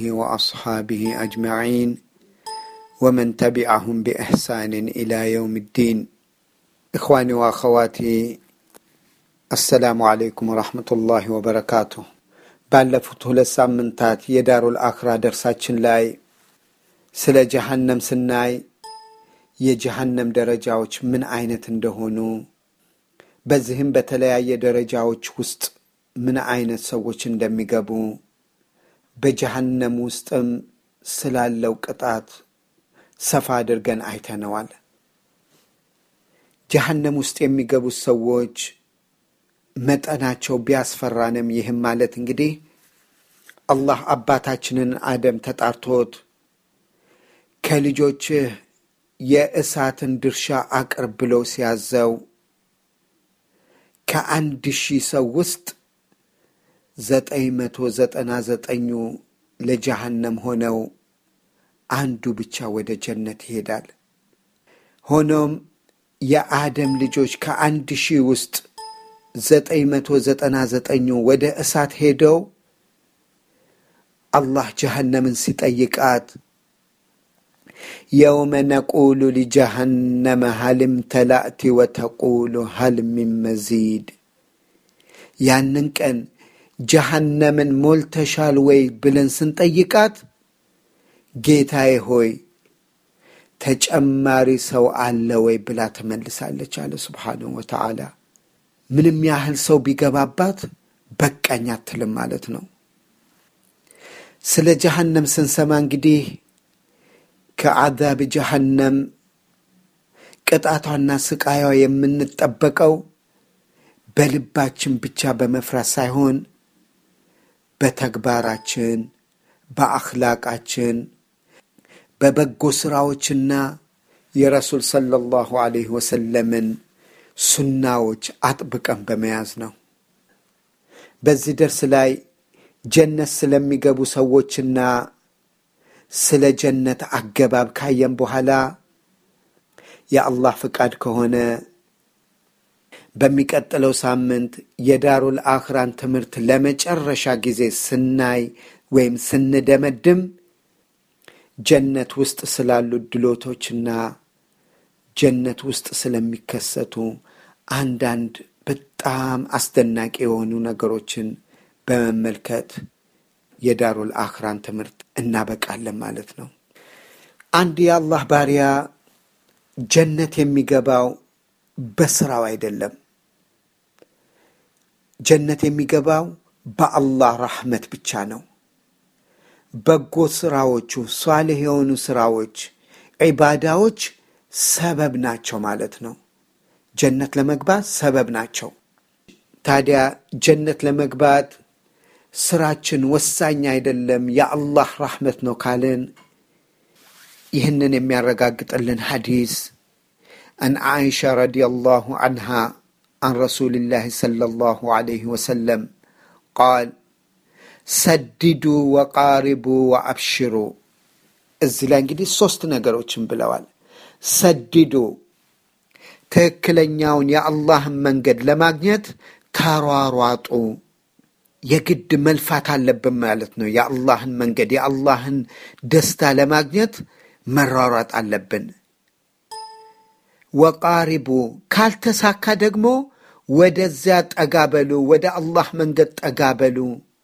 وأصحابه أجمعين ومن تبعهم بإحسان إلى يوم الدين إخواني وأخواتي السلام عليكم ورحمة الله وبركاته ባለፉት ሁለት ሳምንታት የዳሩል አኽራ ደርሳችን ላይ ስለ ጀሃነም ስናይ የጀሃነም ደረጃዎች ምን አይነት እንደሆኑ በዚህም በተለያየ ደረጃዎች ውስጥ ምን አይነት ሰዎች እንደሚገቡ በጀሃነም ውስጥም ስላለው ቅጣት ሰፋ አድርገን አይተነዋል። ጀሃነም ውስጥ የሚገቡት ሰዎች መጠናቸው ቢያስፈራንም ይህም ማለት እንግዲህ አላህ አባታችንን አደም ተጣርቶት ከልጆችህ የእሳትን ድርሻ አቅርብ ብሎ ሲያዘው ከአንድ ሺህ ሰው ውስጥ ዘጠኝ መቶ ዘጠና ዘጠኙ ለጀሃነም ሆነው አንዱ ብቻ ወደ ጀነት ይሄዳል። ሆኖም የአደም ልጆች ከአንድ ሺህ ውስጥ ዘጠኝ መቶ ዘጠና ዘጠኙ ወደ እሳት ሄደው አላህ ጀሃነምን ሲጠይቃት የውመ ነቁሉ ሊጀሃነመ ሀልም ተላእቲ ወተቁሉ ሀል ሚን መዚድ ያንን ቀን ጀሃነምን ሞልተሻል ወይ ብለን ስንጠይቃት ጌታዬ ሆይ ተጨማሪ ሰው አለ ወይ ብላ ትመልሳለች አለ ስብሓንሁ ወተዓላ። ምንም ያህል ሰው ቢገባባት በቃኝ አትልም ማለት ነው። ስለ ጀሃነም ስንሰማ እንግዲህ ከአዛብ ጀሃነም ቅጣቷና ስቃያዋ የምንጠበቀው በልባችን ብቻ በመፍራት ሳይሆን በተግባራችን፣ በአኽላቃችን፣ በበጎ ሥራዎችና የረሱል ሰለላሁ ዐለይሂ ወሰለምን ሱናዎች አጥብቀን በመያዝ ነው። በዚህ ደርስ ላይ ጀነት ስለሚገቡ ሰዎችና ስለ ጀነት አገባብ ካየን በኋላ የአላህ ፍቃድ ከሆነ በሚቀጥለው ሳምንት የዳሩል አኽራን ትምህርት ለመጨረሻ ጊዜ ስናይ ወይም ስንደመድም ጀነት ውስጥ ስላሉ ድሎቶችና ጀነት ውስጥ ስለሚከሰቱ አንዳንድ በጣም አስደናቂ የሆኑ ነገሮችን በመመልከት የዳሩል አኽራን ትምህርት እናበቃለን ማለት ነው። አንድ የአላህ ባሪያ ጀነት የሚገባው በስራው አይደለም። ጀነት የሚገባው በአላህ ረሕመት ብቻ ነው። በጎ ስራዎቹ፣ ሷልህ የሆኑ ስራዎች፣ ዒባዳዎች ሰበብ ናቸው ማለት ነው። ጀነት ለመግባት ሰበብ ናቸው። ታዲያ ጀነት ለመግባት ስራችን ወሳኝ አይደለም፣ የአላህ ራሕመት ነው ካልን ይህንን የሚያረጋግጥልን ሐዲስ አን ዓኢሻ ረዲየላሁ ዐንሃ አን ረሱልላህ ሰለላሁ ዐለይሂ ወሰለም ቃል ሰድዱ ወቃሪቡ ወአብሽሩ። እዚህ ላይ እንግዲህ ሦስት ነገሮችን ብለዋል። ሰድዱ ትክክለኛውን የአላህን መንገድ ለማግኘት ተሯሯጡ። የግድ መልፋት አለብን ማለት ነው። የአላህን መንገድ የአላህን ደስታ ለማግኘት መሯሯጥ አለብን። ወቃሪቡ ካልተሳካ ደግሞ ወደዚያ ጠጋ በሉ፣ ወደ አላህ መንገድ ጠጋ በሉ።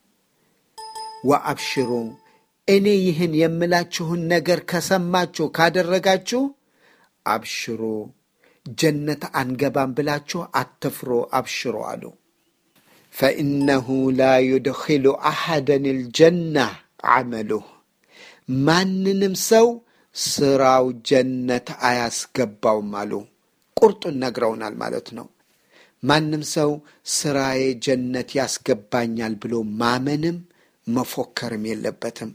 ወአብሽሩ እኔ ይህን የምላችሁን ነገር ከሰማችሁ ካደረጋችሁ አብሽሩ ጀነት አንገባም ብላችሁ አትፍሩ፣ አብሽሩ አሉ። ፈኢነሁ ላ ዩድኪሉ አሐደን ልጀና ዓመሉህ ማንንም ሰው ስራው ጀነት አያስገባውም አሉ። ቁርጡን ነግረውናል ማለት ነው። ማንም ሰው ስራዬ ጀነት ያስገባኛል ብሎ ማመንም መፎከርም የለበትም።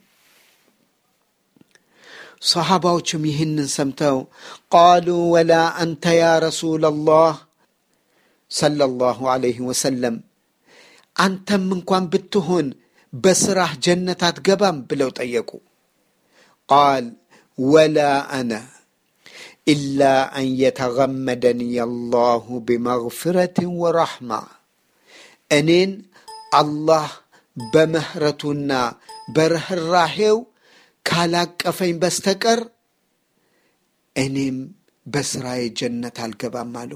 ሰሓባዎችም ይህንን ሰምተው ቃሉ ወላ አንተ ያ ረሱለላህ ሰለላሁ ዐለይሂ ወሰለም አንተም እንኳን ብትሆን በስራህ ጀነት አትገባም ብለው ጠየቁ። ቃል ወላ አነ ኢላ አን የተገመደኒ አላሁ ቢመግፊረትን ወረሕማ እኔን አላህ በምህረቱና በርኅራሄው ካላቀፈኝ በስተቀር እኔም በስራዬ ጀነት አልገባም አሉ።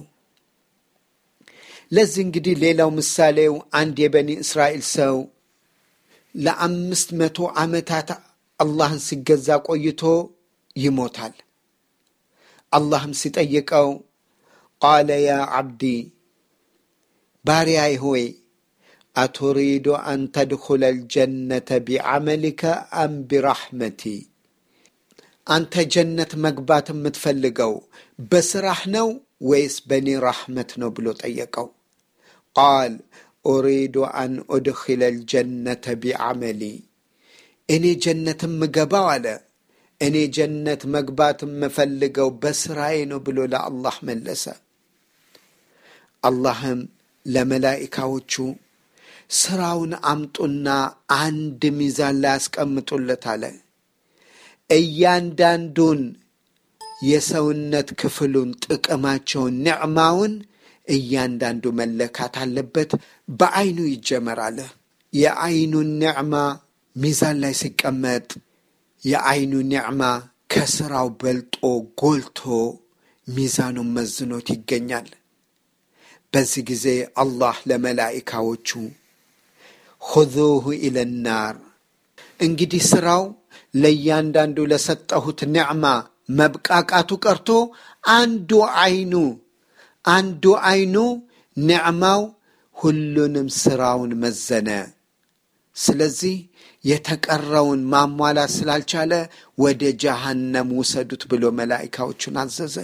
ለዚህ እንግዲህ ሌላው ምሳሌው አንድ የበኒ እስራኤል ሰው ለአምስት መቶ ዓመታት አላህን ሲገዛ ቆይቶ ይሞታል። አላህም ሲጠይቀው ቃለ ያ ዓብዲ ባሪያይ ሆይ አቱሪዱ አን ተድኹለ ልጀነተ ቢዓመሊከ አም ቢራሕመቲ አንተ ጀነት መግባት የምትፈልገው በስራህ ነው ወይስ በእኔ ራሕመት ነው ብሎ ጠየቀው። ቃል ኡሪዱ አን ኡድኪለ ልጀነተ ቢዓመሊ እኔ ጀነት የምገባው አለ እኔ ጀነት መግባት የምፈልገው በስራዬ ነው ብሎ ለአላህ መለሰ። አላህም ለመላኢካዎቹ ስራውን አምጡና አንድ ሚዛን ላይ ያስቀምጡለት አለ። እያንዳንዱን የሰውነት ክፍሉን ጥቅማቸውን፣ ኒዕማውን እያንዳንዱ መለካት አለበት። በአይኑ ይጀመራል። የአይኑን ኒዕማ ሚዛን ላይ ሲቀመጥ የአይኑ ኒዕማ ከስራው በልጦ ጎልቶ ሚዛኑን መዝኖት ይገኛል። በዚህ ጊዜ አላህ ለመላኢካዎቹ ኹዙሁ ኢለናር እንግዲህ ስራው ለእያንዳንዱ ለሰጠሁት ኒዕማ መብቃቃቱ ቀርቶ አንዱ አይኑ አንዱ አይኑ ኒዕማው ሁሉንም ስራውን መዘነ። ስለዚህ የተቀረውን ማሟላት ስላልቻለ ወደ ጀሃነም ውሰዱት ብሎ መላኢካዎቹን አዘዘ።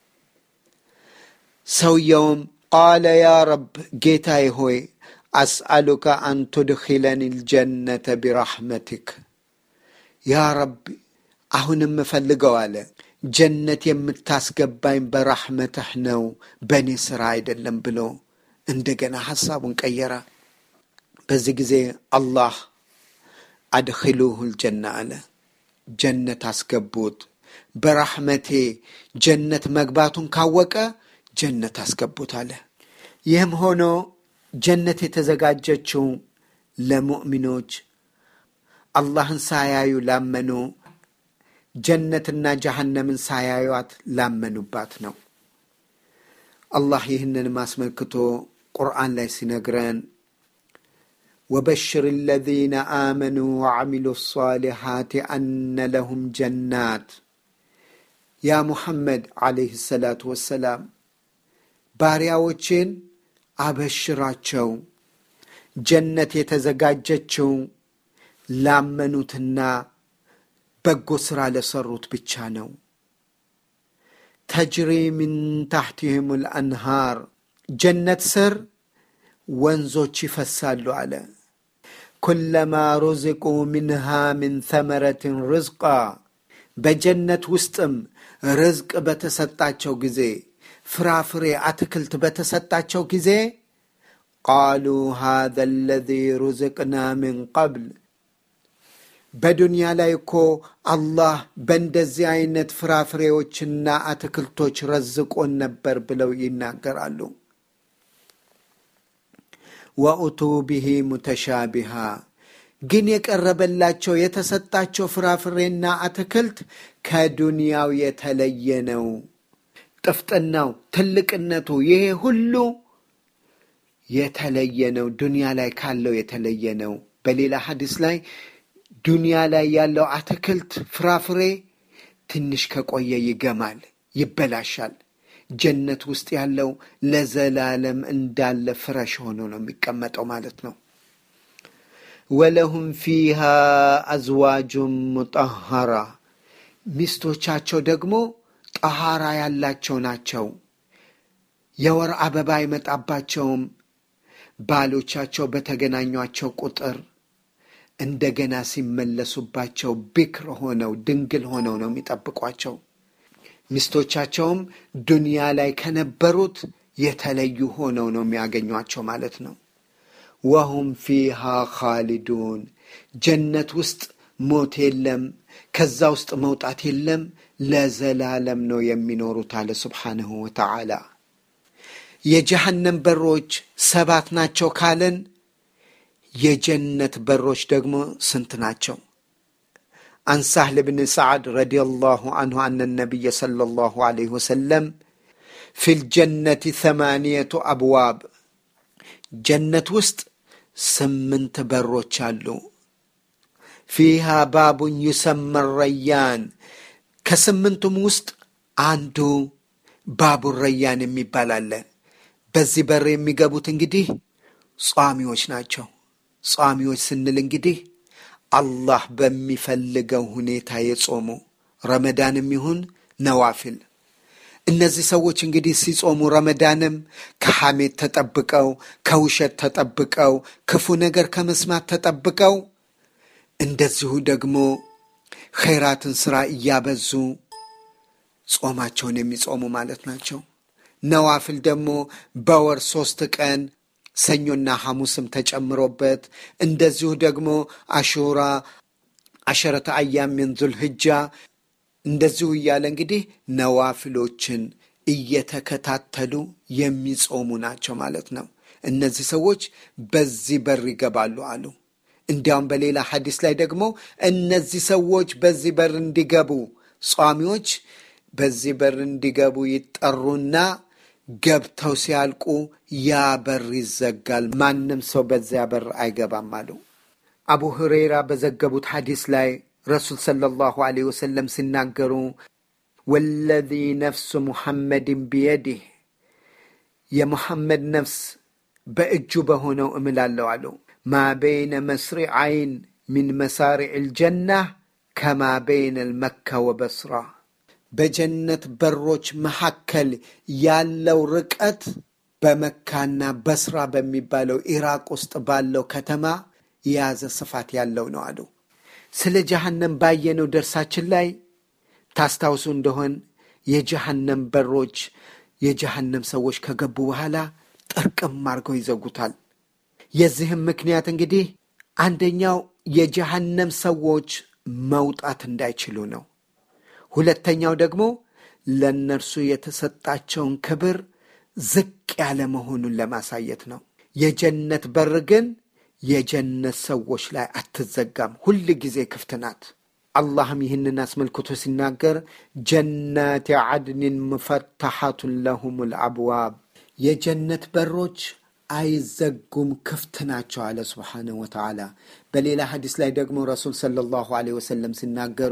ሰውየውም ቃለ ያ ረብ ጌታዬ ሆይ አስአሉከ አን ቱድኪለኒ ልጀነተ ቢራሕመቲክ ያ ረብ አሁን የምፈልገው አለ ጀነት የምታስገባኝ በራሕመትህ ነው በእኔ ሥራ አይደለም ብሎ እንደገና ሐሳቡን ቀየረ። በዚህ ጊዜ አላህ አድኪሉሁ ልጀና አለ። ጀነት አስገቡት። በራሕመቴ ጀነት መግባቱን ካወቀ ጀነት አስገቡት አለ። ይህም ሆኖ ጀነት የተዘጋጀችው ለሙእሚኖች አላህን ሳያዩ ላመኑ ጀነትና ጀሃነምን ሳያዩት ላመኑባት ነው። አላህ ይህንንም አስመልክቶ ቁርአን ላይ ሲነግረን ወበሽር አለዚነ አመኑ ወዐሚሉ ሳሊሓት አነ ለሁም ጀናት ያ ሙሐመድ ዓለይህ ሰላቱ ወሰላም ባሪያዎችን አበሽራቸው ጀነት የተዘጋጀችው ላመኑትና በጎ ሥራ ለሰሩት ብቻ ነው። ተጅሪ ምን ታሕቲህም ልአንሃር ጀነት ስር ወንዞች ይፈሳሉ አለ። ኩለማ ሩዝቁ ምንሃ ምን ተመረትን ርዝቃ በጀነት ውስጥም ርዝቅ በተሰጣቸው ጊዜ ፍራፍሬ፣ አትክልት በተሰጣቸው ጊዜ ቃሉ ሃذا الذي ሩዝቅና ምን ቀብል በዱንያ ላይ እኮ አላህ በእንደዚህ አይነት ፍራፍሬዎችና አትክልቶች ረዝቆን ነበር ብለው ይናገራሉ። ወኡቱ ብሂ ሙተሻቢሃ ግን የቀረበላቸው የተሰጣቸው ፍራፍሬና አትክልት ከዱንያው የተለየ ነው። ጥፍጥናው፣ ትልቅነቱ ይሄ ሁሉ የተለየ ነው። ዱንያ ላይ ካለው የተለየ ነው። በሌላ ሐዲስ ላይ ዱንያ ላይ ያለው አትክልት ፍራፍሬ ትንሽ ከቆየ ይገማል፣ ይበላሻል። ጀነት ውስጥ ያለው ለዘላለም እንዳለ ፍረሽ ሆኖ ነው የሚቀመጠው ማለት ነው። ወለሁም ፊሃ አዝዋጁን ሙጠሃራ ሚስቶቻቸው ደግሞ ጠሃራ ያላቸው ናቸው። የወር አበባ አይመጣባቸውም። ባሎቻቸው በተገናኟቸው ቁጥር እንደገና ሲመለሱባቸው ቢክር ሆነው ድንግል ሆነው ነው የሚጠብቋቸው። ሚስቶቻቸውም ዱንያ ላይ ከነበሩት የተለዩ ሆነው ነው የሚያገኟቸው ማለት ነው። ወሁም ፊሃ ካሊዱን ጀነት ውስጥ ሞት የለም፣ ከዛ ውስጥ መውጣት የለም፣ ለዘላለም ነው የሚኖሩት አለ ስብሓንሁ ወተዓላ። የጀሃነም በሮች ሰባት ናቸው ካለን የጀነት በሮች ደግሞ ስንት ናቸው? عن سهل بن سعد رضي الله عنه أن النبي صلى الله عليه وسلم في الجنة ثمانية أبواب جنة وسط سمنت بروች አሉ فيها باب يسمى الريان ከስምንቱም ውስጥ አንዱ ባቡ ረያን የሚባል አለ። በዚህ በር የሚገቡት እንግዲህ ጿሚዎች ናቸው። ጿሚዎች ስንል እንግዲህ አላህ በሚፈልገው ሁኔታ የጾሙ ረመዳንም ይሁን ነዋፊል። እነዚህ ሰዎች እንግዲህ ሲጾሙ ረመዳንም ከሐሜት ተጠብቀው፣ ከውሸት ተጠብቀው፣ ክፉ ነገር ከመስማት ተጠብቀው እንደዚሁ ደግሞ ኸይራትን ሥራ እያበዙ ጾማቸውን የሚጾሙ ማለት ናቸው። ነዋፍል ደግሞ በወር ሶስት ቀን ሰኞና ሐሙስም ተጨምሮበት እንደዚሁ ደግሞ አሹራ አሸረተ አያም ምን ዙልሕጃ እንደዚሁ እያለ እንግዲህ ነዋፍሎችን እየተከታተሉ የሚጾሙ ናቸው ማለት ነው። እነዚህ ሰዎች በዚህ በር ይገባሉ አሉ። እንዲያውም በሌላ ሐዲስ ላይ ደግሞ እነዚህ ሰዎች በዚህ በር እንዲገቡ ጿሚዎች በዚህ በር እንዲገቡ ይጠሩና ገብተው ሲያልቁ ያ በር ይዘጋል። ማንም ሰው በዚያ በር አይገባም አሉ። አቡ ሁረይራ በዘገቡት ሐዲስ ላይ ረሱል ሰለላሁ ዐለይሂ ወሰለም ሲናገሩ ወለዚ ነፍሱ ሙሐመድን ቢየዲህ የሙሐመድ ነፍስ በእጁ በሆነው እምላለሁ አሉ ማ በይነ መስሪዐይን ሚን መሳሪዕ ልጀና ከማ በይነ ልመካ ወበስራ በጀነት በሮች መካከል ያለው ርቀት በመካና በስራ በሚባለው ኢራቅ ውስጥ ባለው ከተማ የያዘ ስፋት ያለው ነው አሉ። ስለ ጀሃነም ባየነው ደርሳችን ላይ ታስታውሱ እንደሆን የጀሃነም በሮች የጀሃነም ሰዎች ከገቡ በኋላ ጥርቅም አድርገው ይዘጉታል። የዚህም ምክንያት እንግዲህ አንደኛው የጀሃነም ሰዎች መውጣት እንዳይችሉ ነው። ሁለተኛው ደግሞ ለእነርሱ የተሰጣቸውን ክብር ዝቅ ያለ መሆኑን ለማሳየት ነው። የጀነት በር ግን የጀነት ሰዎች ላይ አትዘጋም፣ ሁል ጊዜ ክፍት ናት። አላህም ይህንን አስመልክቶ ሲናገር ጀናት ዓድንን ሙፈተሐቱን ለሁም ልአብዋብ የጀነት በሮች አይዘጉም፣ ክፍት ናቸው አለ ስብሓንሁ ወተዓላ። በሌላ ሐዲስ ላይ ደግሞ ረሱል ሰለላሁ ዐለይሂ ወሰለም ሲናገሩ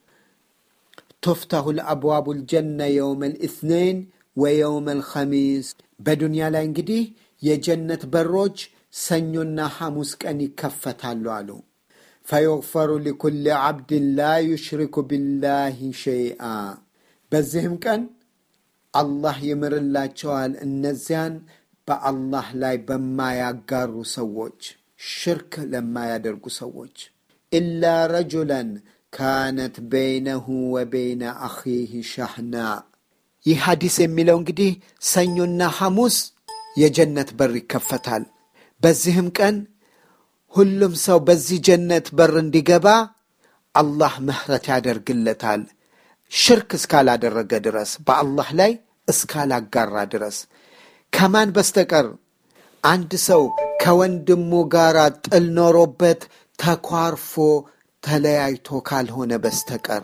ቱፍተሁ ልአብዋቡ ልጀና የውመ ልእትነይን ወየውመ ልኸሚስ በዱንያ ላይ እንግዲህ የጀነት በሮች ሰኞና ሐሙስ ቀን ይከፈታሉ አሉ። ፈዩግፈሩ ሊኩል ዓብድን ላ ዩሽሪኩ ቢላሂ ሸይአ በዚህም ቀን አላህ ይምርላቸዋል እነዚያን በአላህ ላይ በማያጋሩ ሰዎች ሽርክ ለማያደርጉ ሰዎች ኢላ ረጁለን ካነት በይነሁ ወበይነ አኺህ ሻህና ይህ ሐዲስ የሚለው እንግዲህ ሰኞና ሐሙስ የጀነት በር ይከፈታል። በዚህም ቀን ሁሉም ሰው በዚህ ጀነት በር እንዲገባ አላህ ምህረት ያደርግለታል። ሽርክ እስካላደረገ ድረስ በአላህ ላይ እስካላጋራ ድረስ ከማን በስተቀር አንድ ሰው ከወንድሙ ጋር ጥል ኖሮበት ተኳርፎ ተለያይቶ ካልሆነ በስተቀር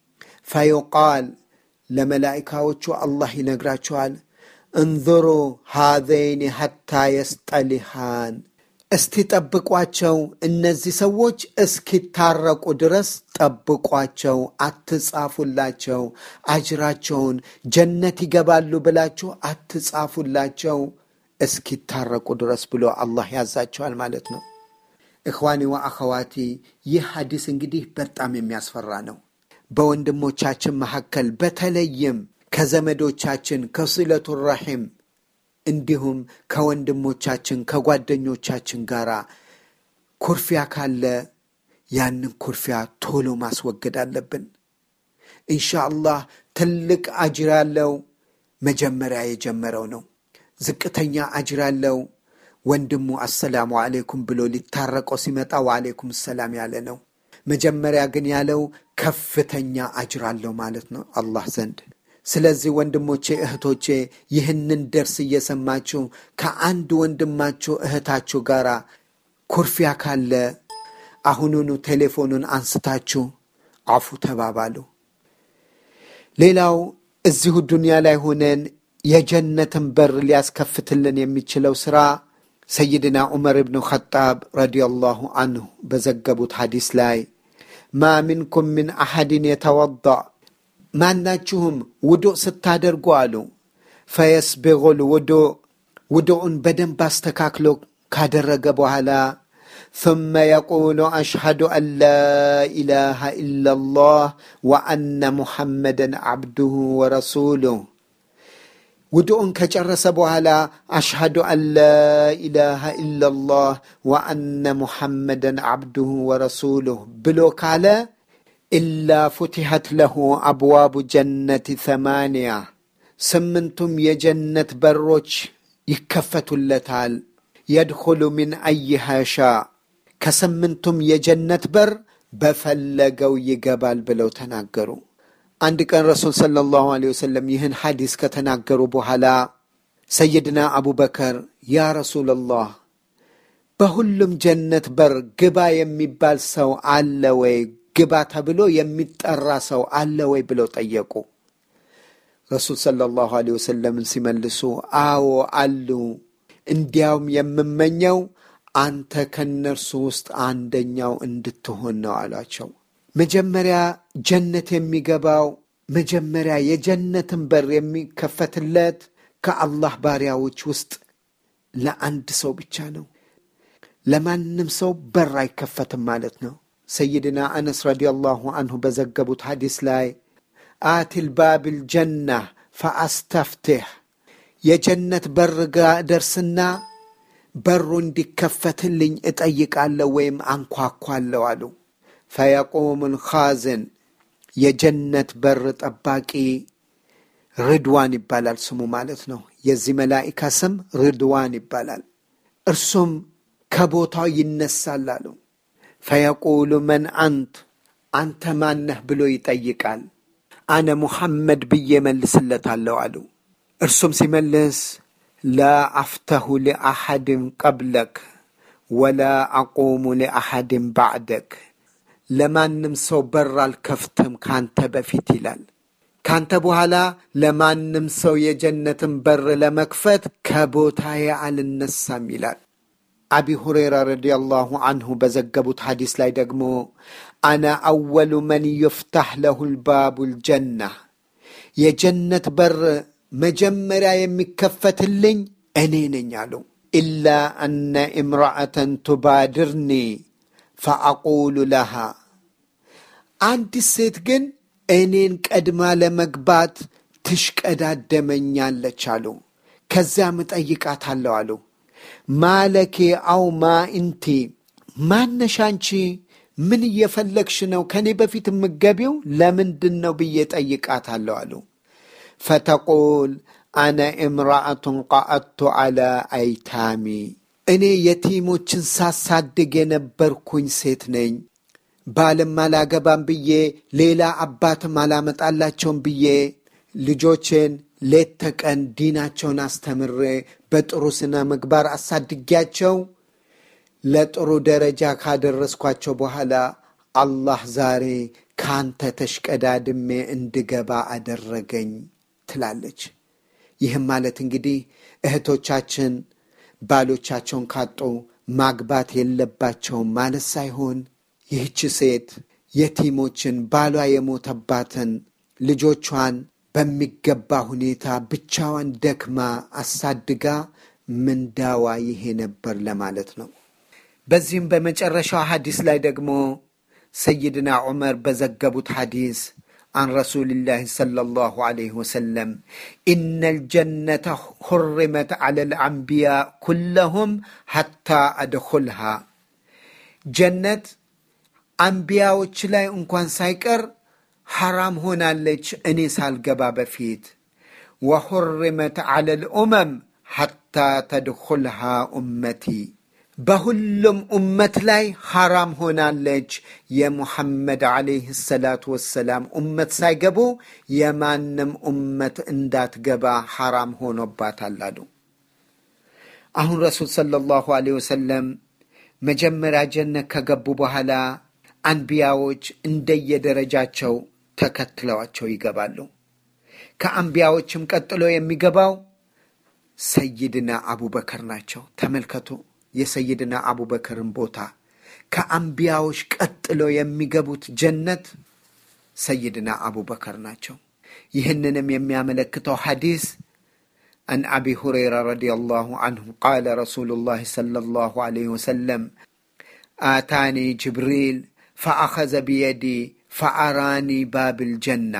ፈዩቃል ለመላኢካዎቹ አላህ ይነግራቸዋል፣ እንظሩ ሃዘይን ሐታ የስጠሊሃን እስቲ ጠብቋቸው፣ እነዚህ ሰዎች እስኪታረቁ ድረስ ጠብቋቸው፣ አትጻፉላቸው፣ አጅራቸውን ጀነት ይገባሉ ብላችሁ አትጻፉላቸው እስኪታረቁ ድረስ ብሎ አላህ ያዛቸዋል ማለት ነው። እኽዋኒ ወአኸዋቲ ይህ ሐዲስ እንግዲህ በጣም የሚያስፈራ ነው። በወንድሞቻችን መካከል በተለይም ከዘመዶቻችን ከስለቱ ረሒም እንዲሁም ከወንድሞቻችን ከጓደኞቻችን ጋር ኩርፊያ ካለ ያንን ኩርፊያ ቶሎ ማስወገድ አለብን። ኢንሻአላህ ትልቅ አጅር ያለው መጀመሪያ የጀመረው ነው። ዝቅተኛ አጅር ያለው ወንድሙ አሰላሙ አሌይኩም ብሎ ሊታረቀው ሲመጣ ወአሌይኩም ሰላም ያለ ነው። መጀመሪያ ግን ያለው ከፍተኛ አጅር አለው ማለት ነው አላህ ዘንድ። ስለዚህ ወንድሞቼ እህቶቼ፣ ይህንን ደርስ እየሰማችሁ ከአንድ ወንድማችሁ እህታችሁ ጋር ኩርፊያ ካለ አሁኑኑ ቴሌፎኑን አንስታችሁ አፉ ተባባሉ። ሌላው እዚሁ ዱንያ ላይ ሆነን የጀነትን በር ሊያስከፍትልን የሚችለው ሥራ ሰይድና ዑመር ብኑ ኸጣብ ረዲየላሁ አንሁ በዘገቡት ሐዲስ ላይ ማ ሚንኩም ምን አሐድን የተወዳእ ማናችሁም ውዱእ ስታደርጉ አሉ ፈየስቢጉል ውዱእ ውዱኡን በደንብ አስተካክሎ ካደረገ በኋላ ثم يقول أشهد أن لا إله إلا الله وأن محمدا عبده ورسوله ውዱኡን ከጨረሰ በኋላ አሽሃዱ አን ላኢላሃ ኢላላህ ወአነ ሙሐመደን ዓብዱሁ ወረሱሉህ ብሎ ካለ ኢላ ፉትሐት ለሁ አብዋቡ ጀነት ሰማንያ ስምንቱም የጀነት በሮች ይከፈቱለታል። የድኹሉ ሚን አይሃ ሻ ከስምንቱም የጀነት በር በፈለገው ይገባል ብለው ተናገሩ። አንድ ቀን ረሱል ሰለላሁ ዐለይሂ ወሰለም ይህን ሐዲስ ከተናገሩ በኋላ ሰይድና አቡበከር ያ ረሱለላህ በሁሉም ጀነት በር ግባ የሚባል ሰው አለ ወይ? ግባ ተብሎ የሚጠራ ሰው አለ ወይ? ብለው ጠየቁ። ረሱል ሰለላሁ ዐለይሂ ወሰለምን ሲመልሱ አዎ አሉ፣ እንዲያውም የምመኘው አንተ ከነርሱ ውስጥ አንደኛው እንድትሆን ነው አሏቸው። መጀመሪያ ጀነት የሚገባው መጀመሪያ የጀነትን በር የሚከፈትለት ከአላህ ባሪያዎች ውስጥ ለአንድ ሰው ብቻ ነው። ለማንም ሰው በር አይከፈትም ማለት ነው። ሰይድና አነስ ረዲየላሁ አንሁ በዘገቡት ሐዲስ ላይ አቲል ባብል ጀና ፈአስተፍትሕ የጀነት በር ጋ ደርስና በሩ እንዲከፈትልኝ እጠይቃለሁ ወይም አንኳኳለሁ አሉ። ፈየቁሙ ልኻዝን የጀነት በር ጠባቂ ርድዋን ይባላል ስሙ ማለት ነው። የዚህ መላኢካ ስም ርድዋን ይባላል። እርሱም ከቦታው ይነሳል አሉ። ፈየቁሉ መን አንት አንተ ማነህ ብሎ ይጠይቃል። አነ ሙሐመድ ብዬ መልስለታለሁ አሉ። እርሱም ሲመልስ ላ አፍተሁ ሊአሐድን ቀብለክ ወላ አቁሙ ሊአሐድን ባዕደክ ለማንም ሰው በር አልከፍትም ካንተ በፊት ይላል። ካንተ በኋላ ለማንም ሰው የጀነትን በር ለመክፈት ከቦታዬ አልነሳም ይላል። አቢ ሁሬራ ረዲየላሁ አንሁ በዘገቡት ሐዲስ ላይ ደግሞ አነ አወሉ መን ዩፍታሕ ለሁ ልባቡ ልጀና የጀነት በር መጀመሪያ የሚከፈትልኝ እኔ ነኝ አሉ። ኢላ አነ እምራአተን ቱባድርኒ ፈአቁሉ ለሃ አንዲት ሴት ግን እኔን ቀድማ ለመግባት ትሽቀዳደመኛለች አሉ። ከዚያም እጠይቃታለሁ አሉ ማለኬ አው ማ እንቲ ማነሽ አንቺ ምን እየፈለግሽ ነው ከእኔ በፊት የምገቢው ለምንድን ነው ብዬ ጠይቃታለሁ አሉ ፈተቁል አነ እምራአቱን ቃአቱ አላ አይታሚ እኔ የቲሞችን ሳሳድግ የነበርኩኝ ሴት ነኝ ባልም አላገባም ብዬ ሌላ አባትም አላመጣላቸውም ብዬ ልጆቼን ሌት ተቀን ዲናቸውን አስተምሬ በጥሩ ስነ ምግባር አሳድጊያቸው ለጥሩ ደረጃ ካደረስኳቸው በኋላ አላህ ዛሬ ካንተ ተሽቀዳድሜ እንድገባ አደረገኝ ትላለች። ይህም ማለት እንግዲህ እህቶቻችን ባሎቻቸውን ካጡ ማግባት የለባቸውም ማለት ሳይሆን ይህች ሴት የቲሞችን ባሏ የሞተባትን ልጆቿን በሚገባ ሁኔታ ብቻዋን ደክማ አሳድጋ ምንዳዋ ይሄ ነበር ለማለት ነው። በዚህም በመጨረሻው ሐዲስ ላይ ደግሞ ሰይድና ዑመር በዘገቡት ሐዲስ عن رسول الله صلى الله عليه وسلم إن الجنة حرمت على الأنبياء كلهم حتى أدخلها جنة አንቢያዎች ላይ እንኳን ሳይቀር ሐራም ሆናለች እኔ ሳልገባ በፊት ወሑርመት ዐለ ልኡመም ሐታ ተድኹልሃ ኡመቲ በሁሉም ኡመት ላይ ሐራም ሆናለች የሙሐመድ ዓለይህ ሰላቱ ወሰላም ኡመት ሳይገቡ የማንም ኡመት እንዳትገባ ሐራም ሆኖባታል አሉ። አሁን ረሱል ሰለላሁ ዐለይሂ ወሰለም መጀመሪያ ጀነት ከገቡ በኋላ አንቢያዎች እንደየደረጃቸው ተከትለዋቸው ይገባሉ። ከአንቢያዎችም ቀጥሎ የሚገባው ሰይድና አቡበከር ናቸው። ተመልከቱ የሰይድና አቡበከርን ቦታ። ከአንቢያዎች ቀጥሎ የሚገቡት ጀነት ሰይድና አቡበከር ናቸው። ይህንንም የሚያመለክተው ሐዲስ عن أبي هريرة رضي الله عنه قال رسول الله صلى الله عليه وسلم آتاني جبريل فأخذ بيدي فأراني باب الجنة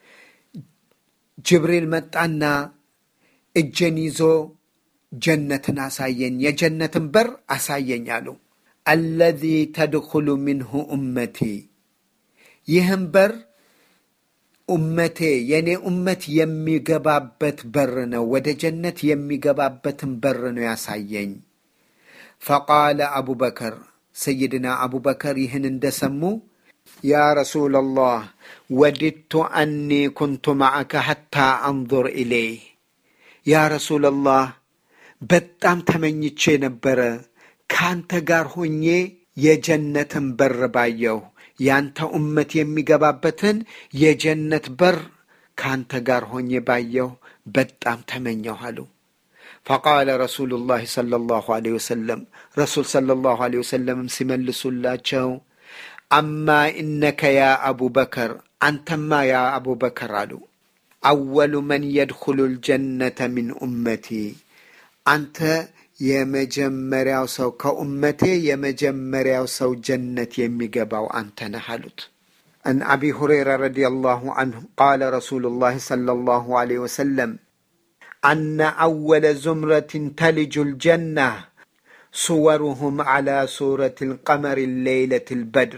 جبريل متعنا الجنيزو جنة أساين يا جنة بر أساين يالو الذي تدخل منه أمتي يهم بر ኡመቴ የእኔ ኡመት የሚገባበት በር ነው፣ ወደ ጀነት የሚገባበትን በር ነው ያሳየኝ። ፈቃለ አቡበከር ሰይድና አቡበከር ይህን እንደሰሙ ያ ረሱላላህ ወዲድቱ አኒ ኩንቱ ማዕከ ሐታ አንظር ኢሌይህ ያ ረሱላላህ በጣም ተመኝቼ ነበረ ከአንተ ጋር ሆኜ የጀነትን በር ባየሁ ያንተ ኡመት የሚገባበትን የጀነት በር ከአንተ ጋር ሆኜ ባየሁ በጣም ተመኘሁ አሉ። ፈቃለ ረሱሉላህ ሰለላሁ ዐለይሂ ወሰለም ረሱል ሰለላሁ ዐለይሂ ወሰለምም ሲመልሱላቸው አማ ኢነከ ያ አቡበከር አንተማ ያ አቡበከር አሉ አወሉ መን የድኹሉ ልጀነተ ሚን ኡመቲ አንተ የመጀመሪያው ሰው ከኡመቴ የመጀመሪያው ሰው ጀነት የሚገባው አንተ ነህ አሉት። عن أبي هريرة رضي الله عنه قال رسول الله صلى الله عليه وسلم أن أول زمرة تلج الجنة صورهم على سورة القمر الليلة البدر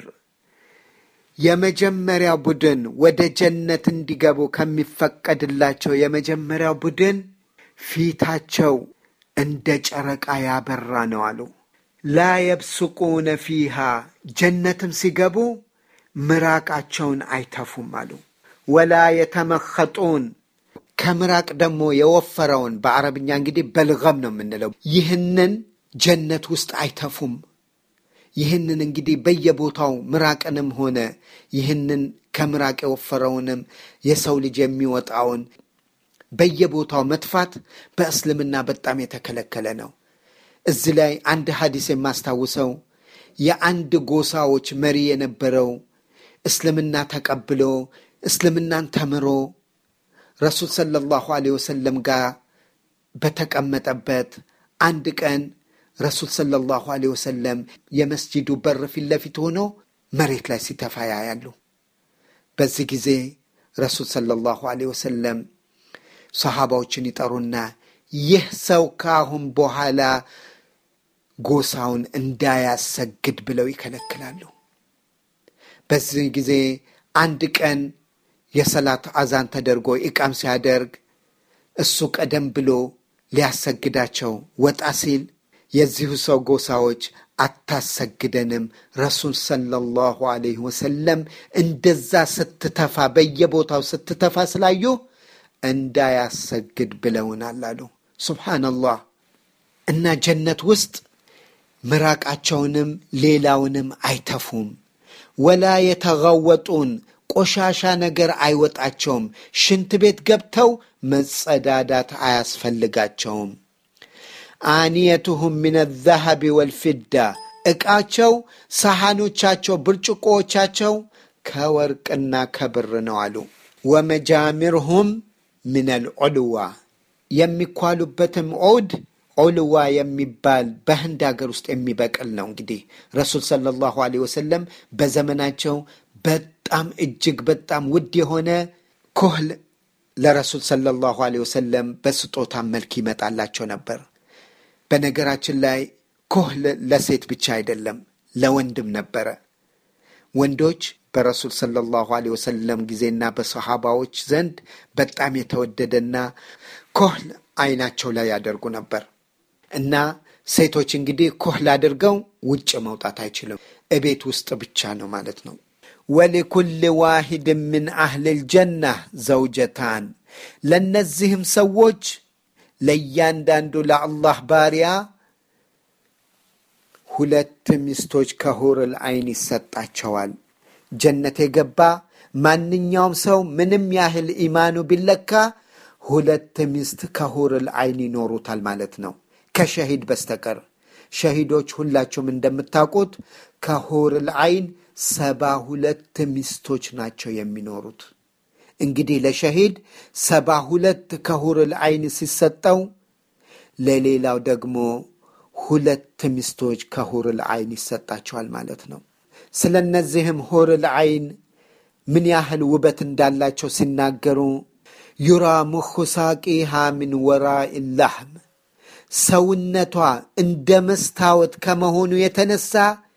የመጀመሪያው ቡድን ወደ ጀነት እንዲገቡ ከሚፈቀድላቸው የመጀመሪያው ቡድን ፊታቸው እንደ ጨረቃ ያበራ ነው አሉ። ላ የብስቁነ ፊሃ ጀነትም ሲገቡ ምራቃቸውን አይተፉም አሉ። ወላ የተመኸጡን ከምራቅ ደግሞ የወፈረውን በአረብኛ እንግዲህ በልገም ነው የምንለው። ይህንን ጀነት ውስጥ አይተፉም። ይህንን እንግዲህ በየቦታው ምራቅንም ሆነ ይህንን ከምራቅ የወፈረውንም የሰው ልጅ የሚወጣውን በየቦታው መጥፋት በእስልምና በጣም የተከለከለ ነው። እዚህ ላይ አንድ ሐዲስ የማስታውሰው የአንድ ጎሳዎች መሪ የነበረው እስልምና ተቀብሎ እስልምናን ተምሮ ረሱል ሰለላሁ ዐለይሂ ወሰለም ጋር በተቀመጠበት አንድ ቀን ረሱል ሰለላሁ ዐለይሂ ወሰለም የመስጂዱ በር ፊት ለፊት ሆኖ መሬት ላይ ሲተፋ ያያሉ። በዚህ ጊዜ ረሱል ሰለላሁ ዐለይሂ ወሰለም ሰሃባዎችን ይጠሩና ይህ ሰው ከአሁን በኋላ ጎሳውን እንዳያሰግድ ብለው ይከለክላሉ። በዚህ ጊዜ አንድ ቀን የሰላት አዛን ተደርጎ ኢቃም ሲያደርግ እሱ ቀደም ብሎ ሊያሰግዳቸው ወጣ ሲል የዚሁ ሰው ጎሳዎች አታሰግደንም፣ ረሱል ሰለላሁ ዐለይሂ ወሰለም እንደዛ ስትተፋ በየቦታው ስትተፋ ስላዩ እንዳያሰግድ ብለውናል አሉ። ሱብሓነላህ። እና ጀነት ውስጥ ምራቃቸውንም ሌላውንም አይተፉም። ወላ የተጋወጡን ቆሻሻ ነገር አይወጣቸውም። ሽንት ቤት ገብተው መጸዳዳት አያስፈልጋቸውም። አኒየቱሁም ምን ዘሀቢ ወልፊዳ ዕቃቸው፣ ሰሐኖቻቸው፣ ብርጭቆዎቻቸው ከወርቅና ከብር ነው አሉ። ወመጃሚርሁም ምን አልዑልዋ የሚኳሉበትም ዑድ ዑልዋ የሚባል በህንድ ሀገር ውስጥ የሚበቅል ነው። እንግዲህ ረሱል ሰለላሁ ዐለይሂ ወሰለም በዘመናቸው በጣም እጅግ በጣም ውድ የሆነ ኮህል ለረሱል ሰለላሁ ዐለይሂ ወሰለም በስጦታ መልክ ይመጣላቸው ነበር። በነገራችን ላይ ኮህል ለሴት ብቻ አይደለም ለወንድም ነበረ። ወንዶች በረሱል ሰለላሁ ዐለይሂ ወሰለም ጊዜና በሰሃባዎች ዘንድ በጣም የተወደደና ኮህል አይናቸው ላይ ያደርጉ ነበር እና ሴቶች እንግዲህ ኮህል አድርገው ውጭ መውጣት አይችልም፣ እቤት ውስጥ ብቻ ነው ማለት ነው። ወሊኩል ዋሂድ ምን አህልል ጀና ዘውጀታን ለእነዚህም ሰዎች ለእያንዳንዱ ለአላህ ባሪያ ሁለት ሚስቶች ከሁርል አይን ይሰጣቸዋል። ጀነት የገባ ማንኛውም ሰው ምንም ያህል ኢማኑ ቢለካ ሁለት ሚስት ከሁርል አይን ይኖሩታል ማለት ነው፣ ከሸሂድ በስተቀር። ሸሂዶች ሁላችሁም እንደምታውቁት ከሁርል አይን ሰባ ሁለት ሚስቶች ናቸው የሚኖሩት። እንግዲህ ለሸሂድ ሰባ ሁለት ከሁርል አይን ሲሰጠው ለሌላው ደግሞ ሁለት ሚስቶች ከሁርል አይን ይሰጣቸዋል ማለት ነው። ስለ እነዚህም ሁርል አይን ምን ያህል ውበት እንዳላቸው ሲናገሩ ዩራ ሙኹ ሳቂሃ ምን ወራኢ ላህም ሰውነቷ እንደ መስታወት ከመሆኑ የተነሳ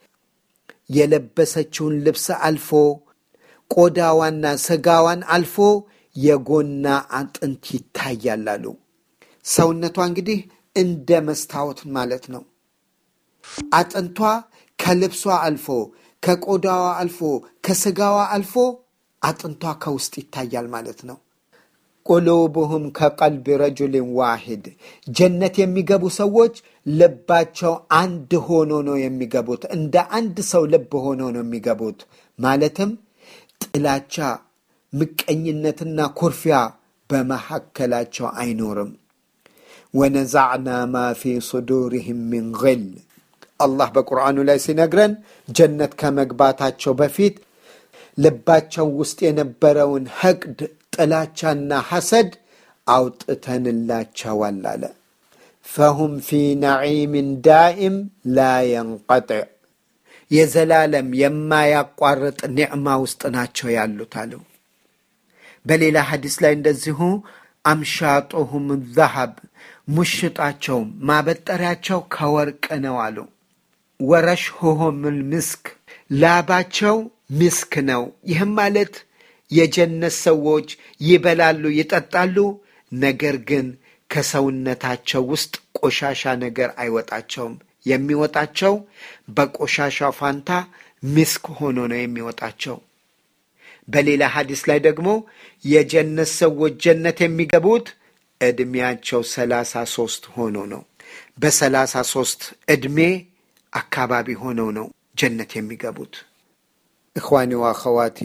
የለበሰችውን ልብስ አልፎ ቆዳዋና ስጋዋን አልፎ የጎና አጥንት ይታያል አሉ። ሰውነቷ እንግዲህ እንደ መስታወት ማለት ነው። አጥንቷ ከልብሷ አልፎ ከቆዳዋ አልፎ ከስጋዋ አልፎ አጥንቷ ከውስጥ ይታያል ማለት ነው። ቁሉብሁም ከቀልቢ ረጁልን ዋሂድ ጀነት የሚገቡ ሰዎች ልባቸው አንድ ሆኖ ነው የሚገቡት። እንደ አንድ ሰው ልብ ሆኖ ነው የሚገቡት። ማለትም ጥላቻ፣ ምቀኝነትና ኩርፊያ በመካከላቸው አይኖርም። ወነዛዕና ማ ፊ ሱዱሪህም ሚን ግል አላህ በቁርአኑ ላይ ሲነግረን ጀነት ከመግባታቸው በፊት ልባቸው ውስጥ የነበረውን ሐቅድ ጥላቻና ሐሰድ አውጥተንላቸዋል አለ። ፈሁም ፊ ነዒምን ዳኢም ላ የንቀጥዕ የዘላለም የማያቋርጥ ኒዕማ ውስጥ ናቸው ያሉት አሉ። በሌላ ሐዲስ ላይ እንደዚሁ አምሻጡሁም ዘሀብ ሙሽጣቸውም ማበጠሪያቸው ከወርቅ ነው አሉ። ወረሽሁም ምስክ ላባቸው ምስክ ነው። ይህም ማለት የጀነት ሰዎች ይበላሉ፣ ይጠጣሉ፣ ነገር ግን ከሰውነታቸው ውስጥ ቆሻሻ ነገር አይወጣቸውም። የሚወጣቸው በቆሻሻው ፋንታ ምስክ ሆኖ ነው የሚወጣቸው። በሌላ ሐዲስ ላይ ደግሞ የጀነት ሰዎች ጀነት የሚገቡት ዕድሜያቸው ሰላሳ ሶስት ሆኖ ነው። በሰላሳ ሶስት ዕድሜ አካባቢ ሆነው ነው ጀነት የሚገቡት። እኽዋኒ ወአኸዋቲ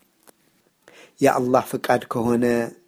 የአላህ ፍቃድ ከሆነ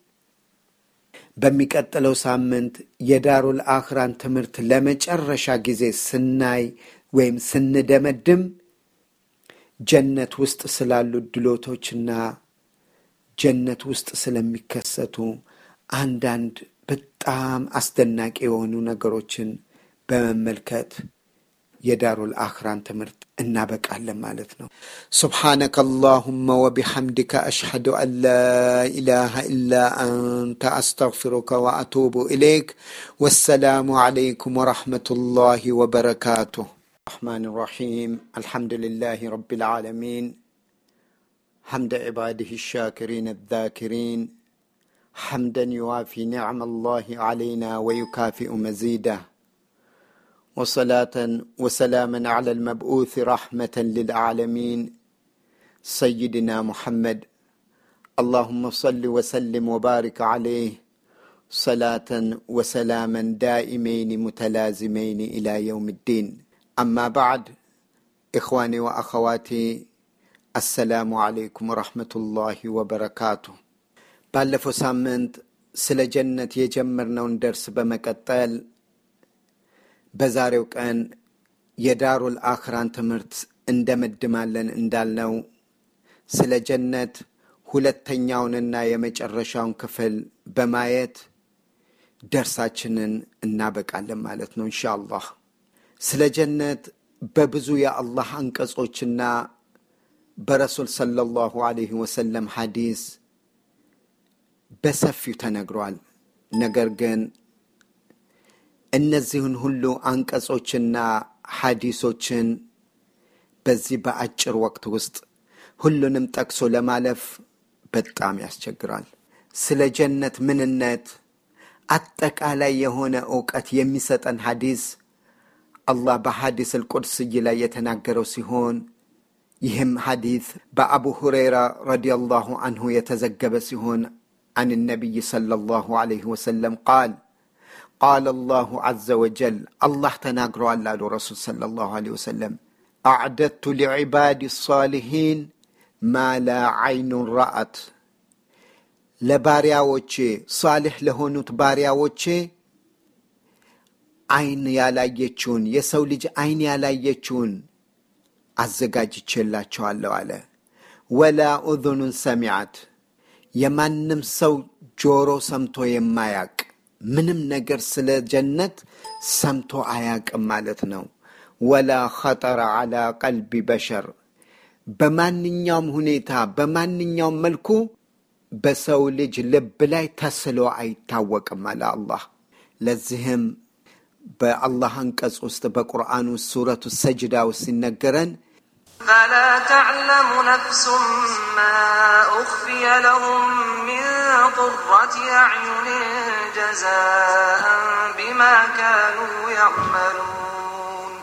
በሚቀጥለው ሳምንት የዳሩል አኽራን ትምህርት ለመጨረሻ ጊዜ ስናይ ወይም ስንደመድም ጀነት ውስጥ ስላሉ ድሎቶችና ጀነት ውስጥ ስለሚከሰቱ አንዳንድ በጣም አስደናቂ የሆኑ ነገሮችን በመመልከት የዳሩል አኽራን ትምህርት እናበቃለን ማለት ነው። ሱብሓነከ አላሁመ ወቢሐምድከ አሽሐዱ አን ላ ኢላሃ ኢላ አንተ አስተግፊሩከ ወአቱቡ ኢለይክ። ወሰላሙ ዓለይኩም ወረሕመቱላሂ ወበረካቱሁ። الرحمن الرحيم الحمد لله رب العالمين حمد عباده الشاكرين الذاكرين حمدا يوافي نعم الله علينا ويكافئ مزيده وصلاة وسلاما على المبعوث رحمة للعالمين سيدنا محمد اللهم صل وسلم وبارك عليه صلاة وسلاما دائمين متلازمين إلى يوم الدين أما بعد إخواني وأخواتي السلام عليكم ورحمة الله وبركاته ባለፈው ሳምንት ስለ ጀነት የጀመርነውን ደርስ በመቀጠል በዛሬው ቀን የዳሩል አኽራን ትምህርት እንደመድማለን እንዳልነው ስለ ጀነት ሁለተኛውንና የመጨረሻውን ክፍል በማየት ደርሳችንን እናበቃለን ማለት ነው እንሻ አላህ። ስለ ጀነት በብዙ የአላህ አንቀጾችና በረሱል ሰለላሁ ዐለይሂ ወሰለም ሐዲስ በሰፊው ተነግሯል። ነገር ግን እነዚህን ሁሉ አንቀጾችና ሐዲሶችን በዚህ በአጭር ወቅት ውስጥ ሁሉንም ጠቅሶ ለማለፍ በጣም ያስቸግራል። ስለ ጀነት ምንነት አጠቃላይ የሆነ እውቀት የሚሰጠን ሐዲስ አላህ በሐዲስ አልቁድስይ ላይ የተናገረው ሲሆን ይህም ሐዲስ በአቡ ሁረይራ ረዲየላሁ አንሁ የተዘገበ ሲሆን عن النبي صلى الله عليه وسلم قال ቃለ አላሁ ዐዘ ወጀል አላህ ተናግረዋል አሉ ረሱል ሰለላሁ ዐለይሂ ወሰለም አዕደድቱ ሊዕባድ ሳሊሒን ማ ላ ዐይኑን ረአት ለባሪያዎቼ ሳልሕ ለሆኑት ባሪያዎቼ አይን ያላየችውን የሰው ልጅ አይን ያላየችውን አዘጋጅቼላቸዋለሁ አለ። ወላ ኡዙኑን ሰሚዓት የማንም ሰው ጆሮ ሰምቶ የማያቅ ምንም ነገር ስለ ጀነት ሰምቶ አያቅም ማለት ነው። ወላ ኸጠረ ዐላ ቀልቢ በሸር በማንኛውም ሁኔታ በማንኛውም መልኩ በሰው ልጅ ልብ ላይ ተስሎ አይታወቅም አለ አላህ። ለዚህም በአላህ አንቀጽ ውስጥ በቁርአን ውስጥ ሱረቱ ሰጅዳ ውስጥ ሲነገረን فلا تعلم نفس ما أخفي لهم من قرة أعين جزاء بما كانوا يعملون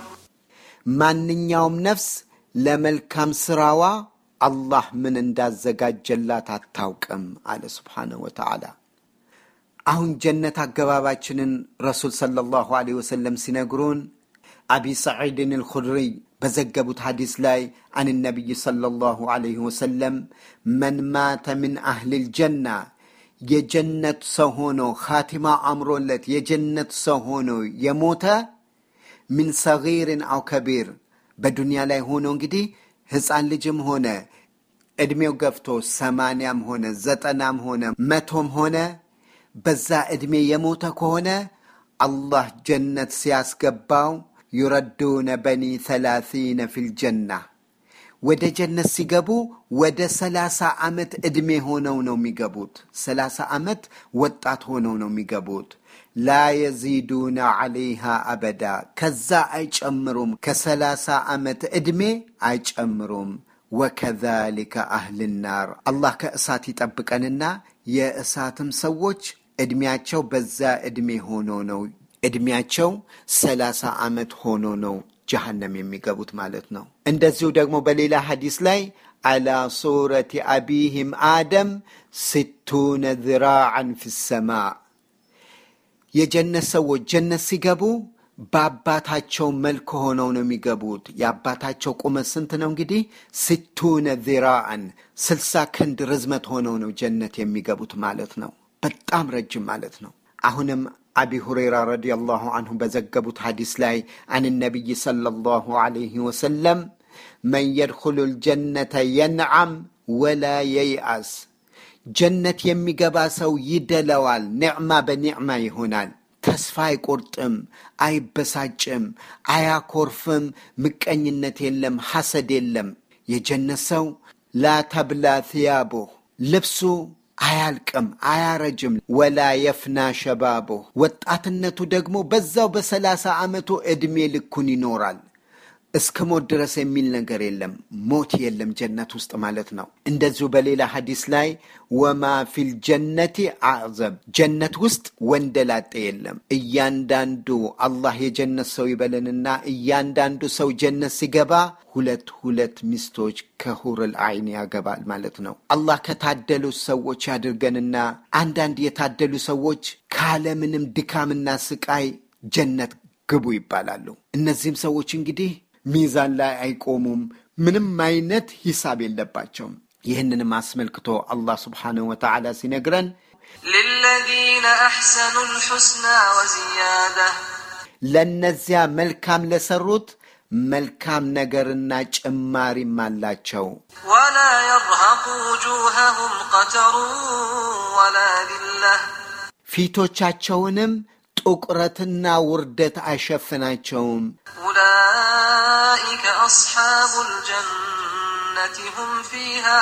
ማንኛውም ነፍስ ለመልካም ስራዋ አላህ ምን እንዳዘጋጀላት አታውቅም አለ ስብሓነሁ ወተዓላ። አሁን ጀነት አገባባችንን ረሱል ሰለላሁ ዐለይሂ ወሰለም ሲነግሩን አቢ ሰዒድን አልኹድሪይ በዘገቡት ሐዲስ ላይ አን ነቢይ ሰለላሁ ዐለይሂ ወሰለም መን ማተ ምን አህሊል ጀና የጀነት ሰው ሆኖ ኻቲማ አምሮለት የጀነት ሰው ሆኖ የሞተ ሚን ሰጊርን አው ከቢር በዱንያ ላይ ሆኖ እንግዲህ ሕፃን ልጅም ሆነ ዕድሜው ገፍቶ ሰማንያም ሆነ ዘጠናም ሆነ መቶም ሆነ በዛ ዕድሜ የሞተ ከሆነ አላህ ጀነት ሲያስገባው ዩረዱነ በኒ ሰላሲነ ፊልጀና ወደ ጀነት ሲገቡ ወደ ሰላሳ ዓመት ዕድሜ ሆነው ነው የሚገቡት። ሰላሳ ዓመት ወጣት ሆነው ነው የሚገቡት። ላ የዚዱነ ዐለይሃ አበዳ ከዛ አይጨምሩም። ከሰላሳ ዓመት ዕድሜ አይጨምሩም። ወከዛሊከ አህል ናር አላህ ከእሳት ይጠብቀንና የእሳትም ሰዎች ዕድሜያቸው በዛ ዕድሜ ሆኖ ነው ዕድሜያቸው ሰላሳ ዓመት ሆኖ ነው ጀሃነም የሚገቡት ማለት ነው። እንደዚሁ ደግሞ በሌላ ሐዲስ ላይ አላ ሱረቲ አቢህም አደም ስቱነ ዝራዓን ፊ ሰማ የጀነት ሰዎች ጀነት ሲገቡ በአባታቸው መልክ ሆነው ነው የሚገቡት። የአባታቸው ቁመት ስንት ነው እንግዲህ? ስቱነ ዚራአን ስልሳ ክንድ ርዝመት ሆነው ነው ጀነት የሚገቡት ማለት ነው። በጣም ረጅም ማለት ነው። አሁንም አቢ ሁረይራ ረዲየላሁ አንሁ በዘገቡት ሐዲስ ላይ አን ነቢይ ሰለላሁ ዐለይሂ ወሰለም መን የድኹሉ ልጀነተ የንዓም ወላ የይአስ ጀነት የሚገባ ሰው ይደለዋል፣ ኒዕማ በኒዕማ ይሆናል። ተስፋ አይቆርጥም፣ አይበሳጭም፣ አያኮርፍም። ምቀኝነት የለም፣ ሐሰድ የለም። የጀነት ሰው ላተብላ ትያቦህ ልብሱ አያልቅም፣ አያረጅም። ወላ የፍና ሸባቦህ ወጣትነቱ ደግሞ በዛው በሰላሳ ዓመቱ ዕድሜ ልኩን ይኖራል። እስከ ሞት ድረስ የሚል ነገር የለም። ሞት የለም ጀነት ውስጥ ማለት ነው። እንደዚሁ በሌላ ሐዲስ ላይ ወማ ፊል ጀነቲ አዕዘብ ጀነት ውስጥ ወንደላጤ የለም። እያንዳንዱ አላህ የጀነት ሰው ይበለንና እያንዳንዱ ሰው ጀነት ሲገባ ሁለት ሁለት ሚስቶች ከሁርል አይን ያገባል ማለት ነው። አላህ ከታደሉ ሰዎች ያድርገንና አንዳንድ የታደሉ ሰዎች ካለምንም ድካምና ስቃይ ጀነት ግቡ ይባላሉ። እነዚህም ሰዎች እንግዲህ ሚዛን ላይ አይቆሙም። ምንም አይነት ሂሳብ የለባቸውም። ይህንንም አስመልክቶ አላህ ስብሓንሁ ወተዓላ ሲነግረን للذين أحسنوا الحسنى وزيادة ለእነዚያ መልካም ለሰሩት መልካም ነገርና ጭማሪም አላቸው። ولا يرهق وجوههم قتر ولا ذلة ፊቶቻቸውንም ጥቁረትና ውርደት አይሸፍናቸውም። أولئك أصحاب الجنة هم فيها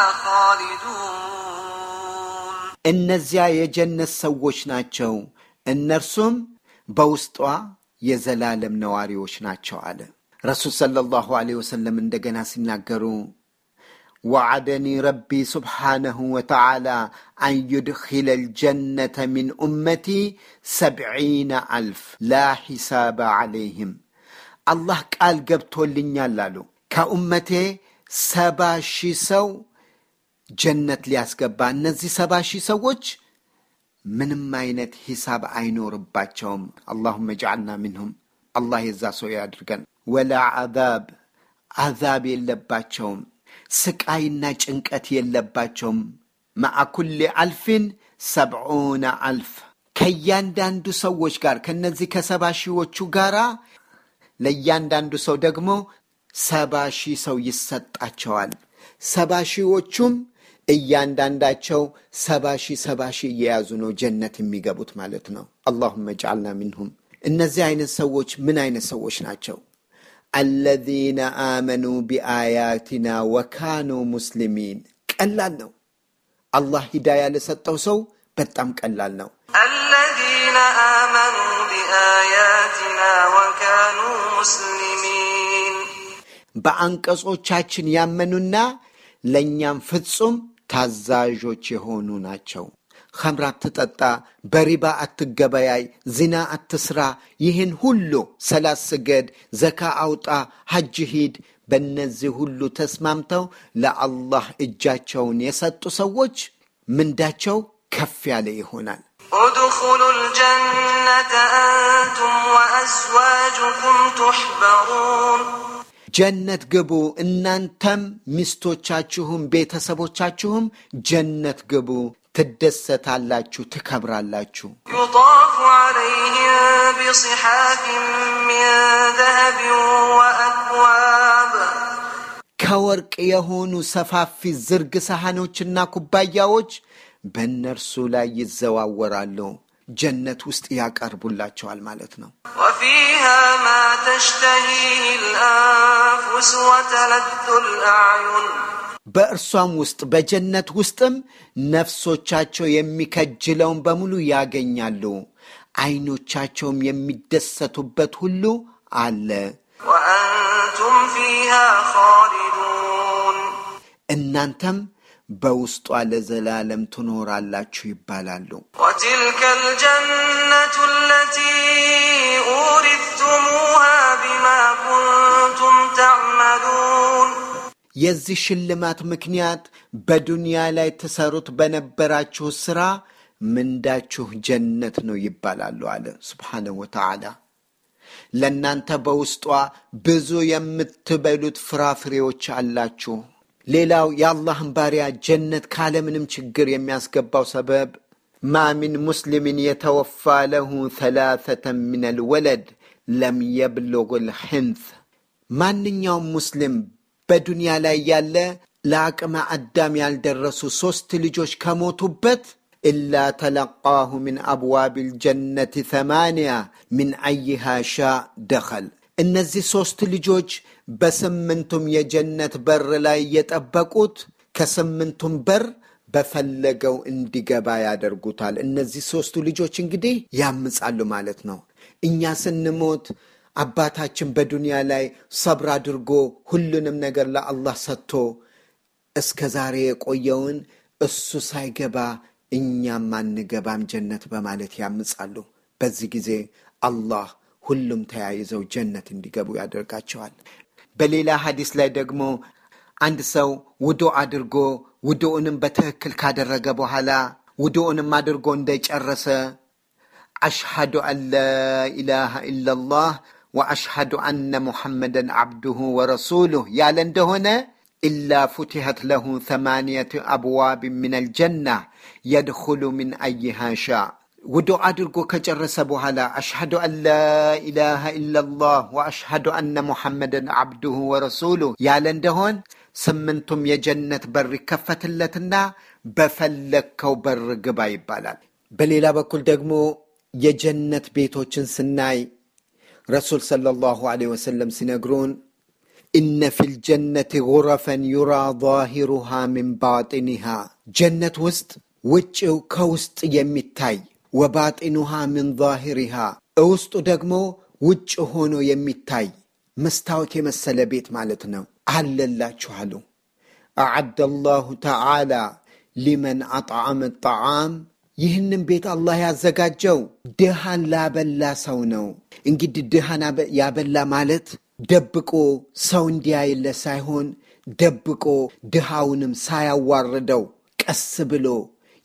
خالدون እነዚያ የጀነት ሰዎች ናቸው፣ እነርሱም በውስጧ የዘላለም ነዋሪዎች ናቸው አለ ረሱል ሰለላሁ ዐለይሂ ወሰለም እንደገና ሲናገሩ ወዓደኒ ረቢ ስብሓነሁ ወተዓላ አን ዩድኪለ ልጀነተ ሚን ኡመቲ ሰብዒነ አልፍ ላ ሒሳበ ዐለይህም አላህ ቃል ገብቶልኛል አሉ ከኡመቴ ሰባ ሺህ ሰው ጀነት ሊያስገባ እነዚህ ሰባ ሺህ ሰዎች ምንም አይነት ሂሳብ አይኖርባቸውም። አላሁመ ጅዓልና ሚንሁም አላህ የዛ ሰው ያድርገን። ወላ አዛብ አዛብ የለባቸውም። ስቃይና ጭንቀት የለባቸውም። ማዓ ኩሊ አልፊን ሰብዑነ አልፍ ከእያንዳንዱ ሰዎች ጋር ከነዚህ ከሰባ ሺዎቹ ጋራ ለእያንዳንዱ ሰው ደግሞ ሰባ ሺህ ሰው ይሰጣቸዋል። ሰባ ሺዎቹም እያንዳንዳቸው ሰባ ሺህ ሰባ ሺህ እየያዙ ነው ጀነት የሚገቡት ማለት ነው። አላሁመ ጅዓልና ሚንሁም። እነዚህ አይነት ሰዎች ምን አይነት ሰዎች ናቸው? አለዚነ አመኑ ቢአያቲና ወካኑ ሙስሊሚን። ቀላል ነው። አላህ ሂዳያ ለሰጠው ሰው በጣም ቀላል ነው። الذين آمنوا بآياتنا وكانوا مسلمين በአንቀጾቻችን ያመኑና ለእኛም ፍጹም ታዛዦች የሆኑ ናቸው። ኸምር አትጠጣ፣ በሪባ አትገበያይ፣ ዚና አትስራ፣ ይህን ሁሉ ሰላት ስገድ፣ ዘካ አውጣ፣ ሐጅ ሂድ። በእነዚህ ሁሉ ተስማምተው ለአላህ እጃቸውን የሰጡ ሰዎች ምንዳቸው ከፍ ያለ ይሆናል። ادخلوا الجنة أنتم وأزواجكم تحبرون ጀነት ግቡ፣ እናንተም ሚስቶቻችሁም ቤተሰቦቻችሁም ጀነት ግቡ፣ ትደሰታላችሁ፣ ትከብራላችሁ። يطاف عليهم بصحاف من ذهب وأكواب ከወርቅ የሆኑ ሰፋፊ ዝርግ ሰሐኖችና ኩባያዎች በእነርሱ ላይ ይዘዋወራሉ። ጀነት ውስጥ ያቀርቡላቸዋል ማለት ነው። وفيها ما تشتهيه الأنفس وتلذ الأعين በእርሷም ውስጥ በጀነት ውስጥም ነፍሶቻቸው የሚከጅለውን በሙሉ ያገኛሉ። አይኖቻቸውም የሚደሰቱበት ሁሉ አለ። وأنتم فيها خالدون እናንተም በውስጧ ለዘላለም ትኖራላችሁ ይባላሉ። وتلك الجنة التي أورثتموها بما كنتم تعملون የዚህ ሽልማት ምክንያት በዱንያ ላይ ትሰሩት በነበራችሁ ሥራ ምንዳችሁ ጀነት ነው ይባላሉ አለ ስብሓነሁ ወተዓላ። ለእናንተ በውስጧ ብዙ የምትበሉት ፍራፍሬዎች አላችሁ። ሌላው የአላህን ባሪያ ጀነት ካለምንም ችግር የሚያስገባው ሰበብ ማ ሚን ሙስሊምን የተወፋ ለሁ ተላተተን ምን አልወለድ ለም የብሉግ ልሕንፍ ማንኛውም ሙስሊም በዱንያ ላይ ያለ ለአቅመ አዳም ያልደረሱ ሦስት ልጆች ከሞቱበት ኢላ ተለቃሁ ምን አብዋብ ልጀነት ተማንያ ምን አይሃ ሻ ደኸል እነዚህ ሦስት ልጆች በስምንቱም የጀነት በር ላይ የጠበቁት ከስምንቱም በር በፈለገው እንዲገባ ያደርጉታል። እነዚህ ሦስቱ ልጆች እንግዲህ ያምጻሉ ማለት ነው። እኛ ስንሞት አባታችን በዱንያ ላይ ሰብር አድርጎ ሁሉንም ነገር ለአላህ ሰጥቶ እስከ ዛሬ የቆየውን እሱ ሳይገባ እኛም አንገባም ጀነት በማለት ያምጻሉ። በዚህ ጊዜ አላህ ሁሉም ተያይዘው ጀነት እንዲገቡ ያደርጋቸዋል። በሌላ ሐዲስ ላይ ደግሞ አንድ ሰው ውዶ አድርጎ ውዶውንም በትክክል ካደረገ በኋላ ውዶውንም አድርጎ እንደጨረሰ አሽሃዱ አን ላ ኢላሃ ኢላላህ ወአሽሃዱ አነ ሙሐመደን ዓብዱሁ ወረሱሉህ ያለ እንደሆነ ኢላ ፉትሐት ለሁ ተማንየት አብዋብ ምን አልጀና የድኹሉ ምን አይሃ ሻ ውዶ አድርጎ ከጨረሰ በኋላ አሽሃዱ አን ላ ኢላሃ ኢላላህ ወአሽሃዱ አነ ሙሐመደን ዓብዱሁ ወረሱሉህ ያለ እንደሆን ስምንቱም የጀነት በር ይከፈትለትና በፈለግከው በር ግባ ይባላል። በሌላ በኩል ደግሞ የጀነት ቤቶችን ስናይ ረሱል ሰለላሁ ዐለይሂ ወሰለም ሲነግሩን ኢነ ፊል ጀነት ጉረፈን ዩራ ዛሂሩሃ ሚን ባጢኒሃ ጀነት ውስጥ ውጭው ከውስጥ የሚታይ ወባጢኑሃ ምን ዛሂሪሃ እውስጡ ደግሞ ውጭ ሆኖ የሚታይ መስታወት የመሰለ ቤት ማለት ነው አለላችሁ አሉ። አዓደ አላሁ ተዓላ ሊመን አጥዓመ ጣዓም ይህንም ቤት አላህ ያዘጋጀው ድሃን ላበላ ሰው ነው። እንግዲህ ድሃን ያበላ ማለት ደብቆ ሰው እንዲያይለት ሳይሆን ደብቆ ድሃውንም ሳያዋርደው ቀስ ብሎ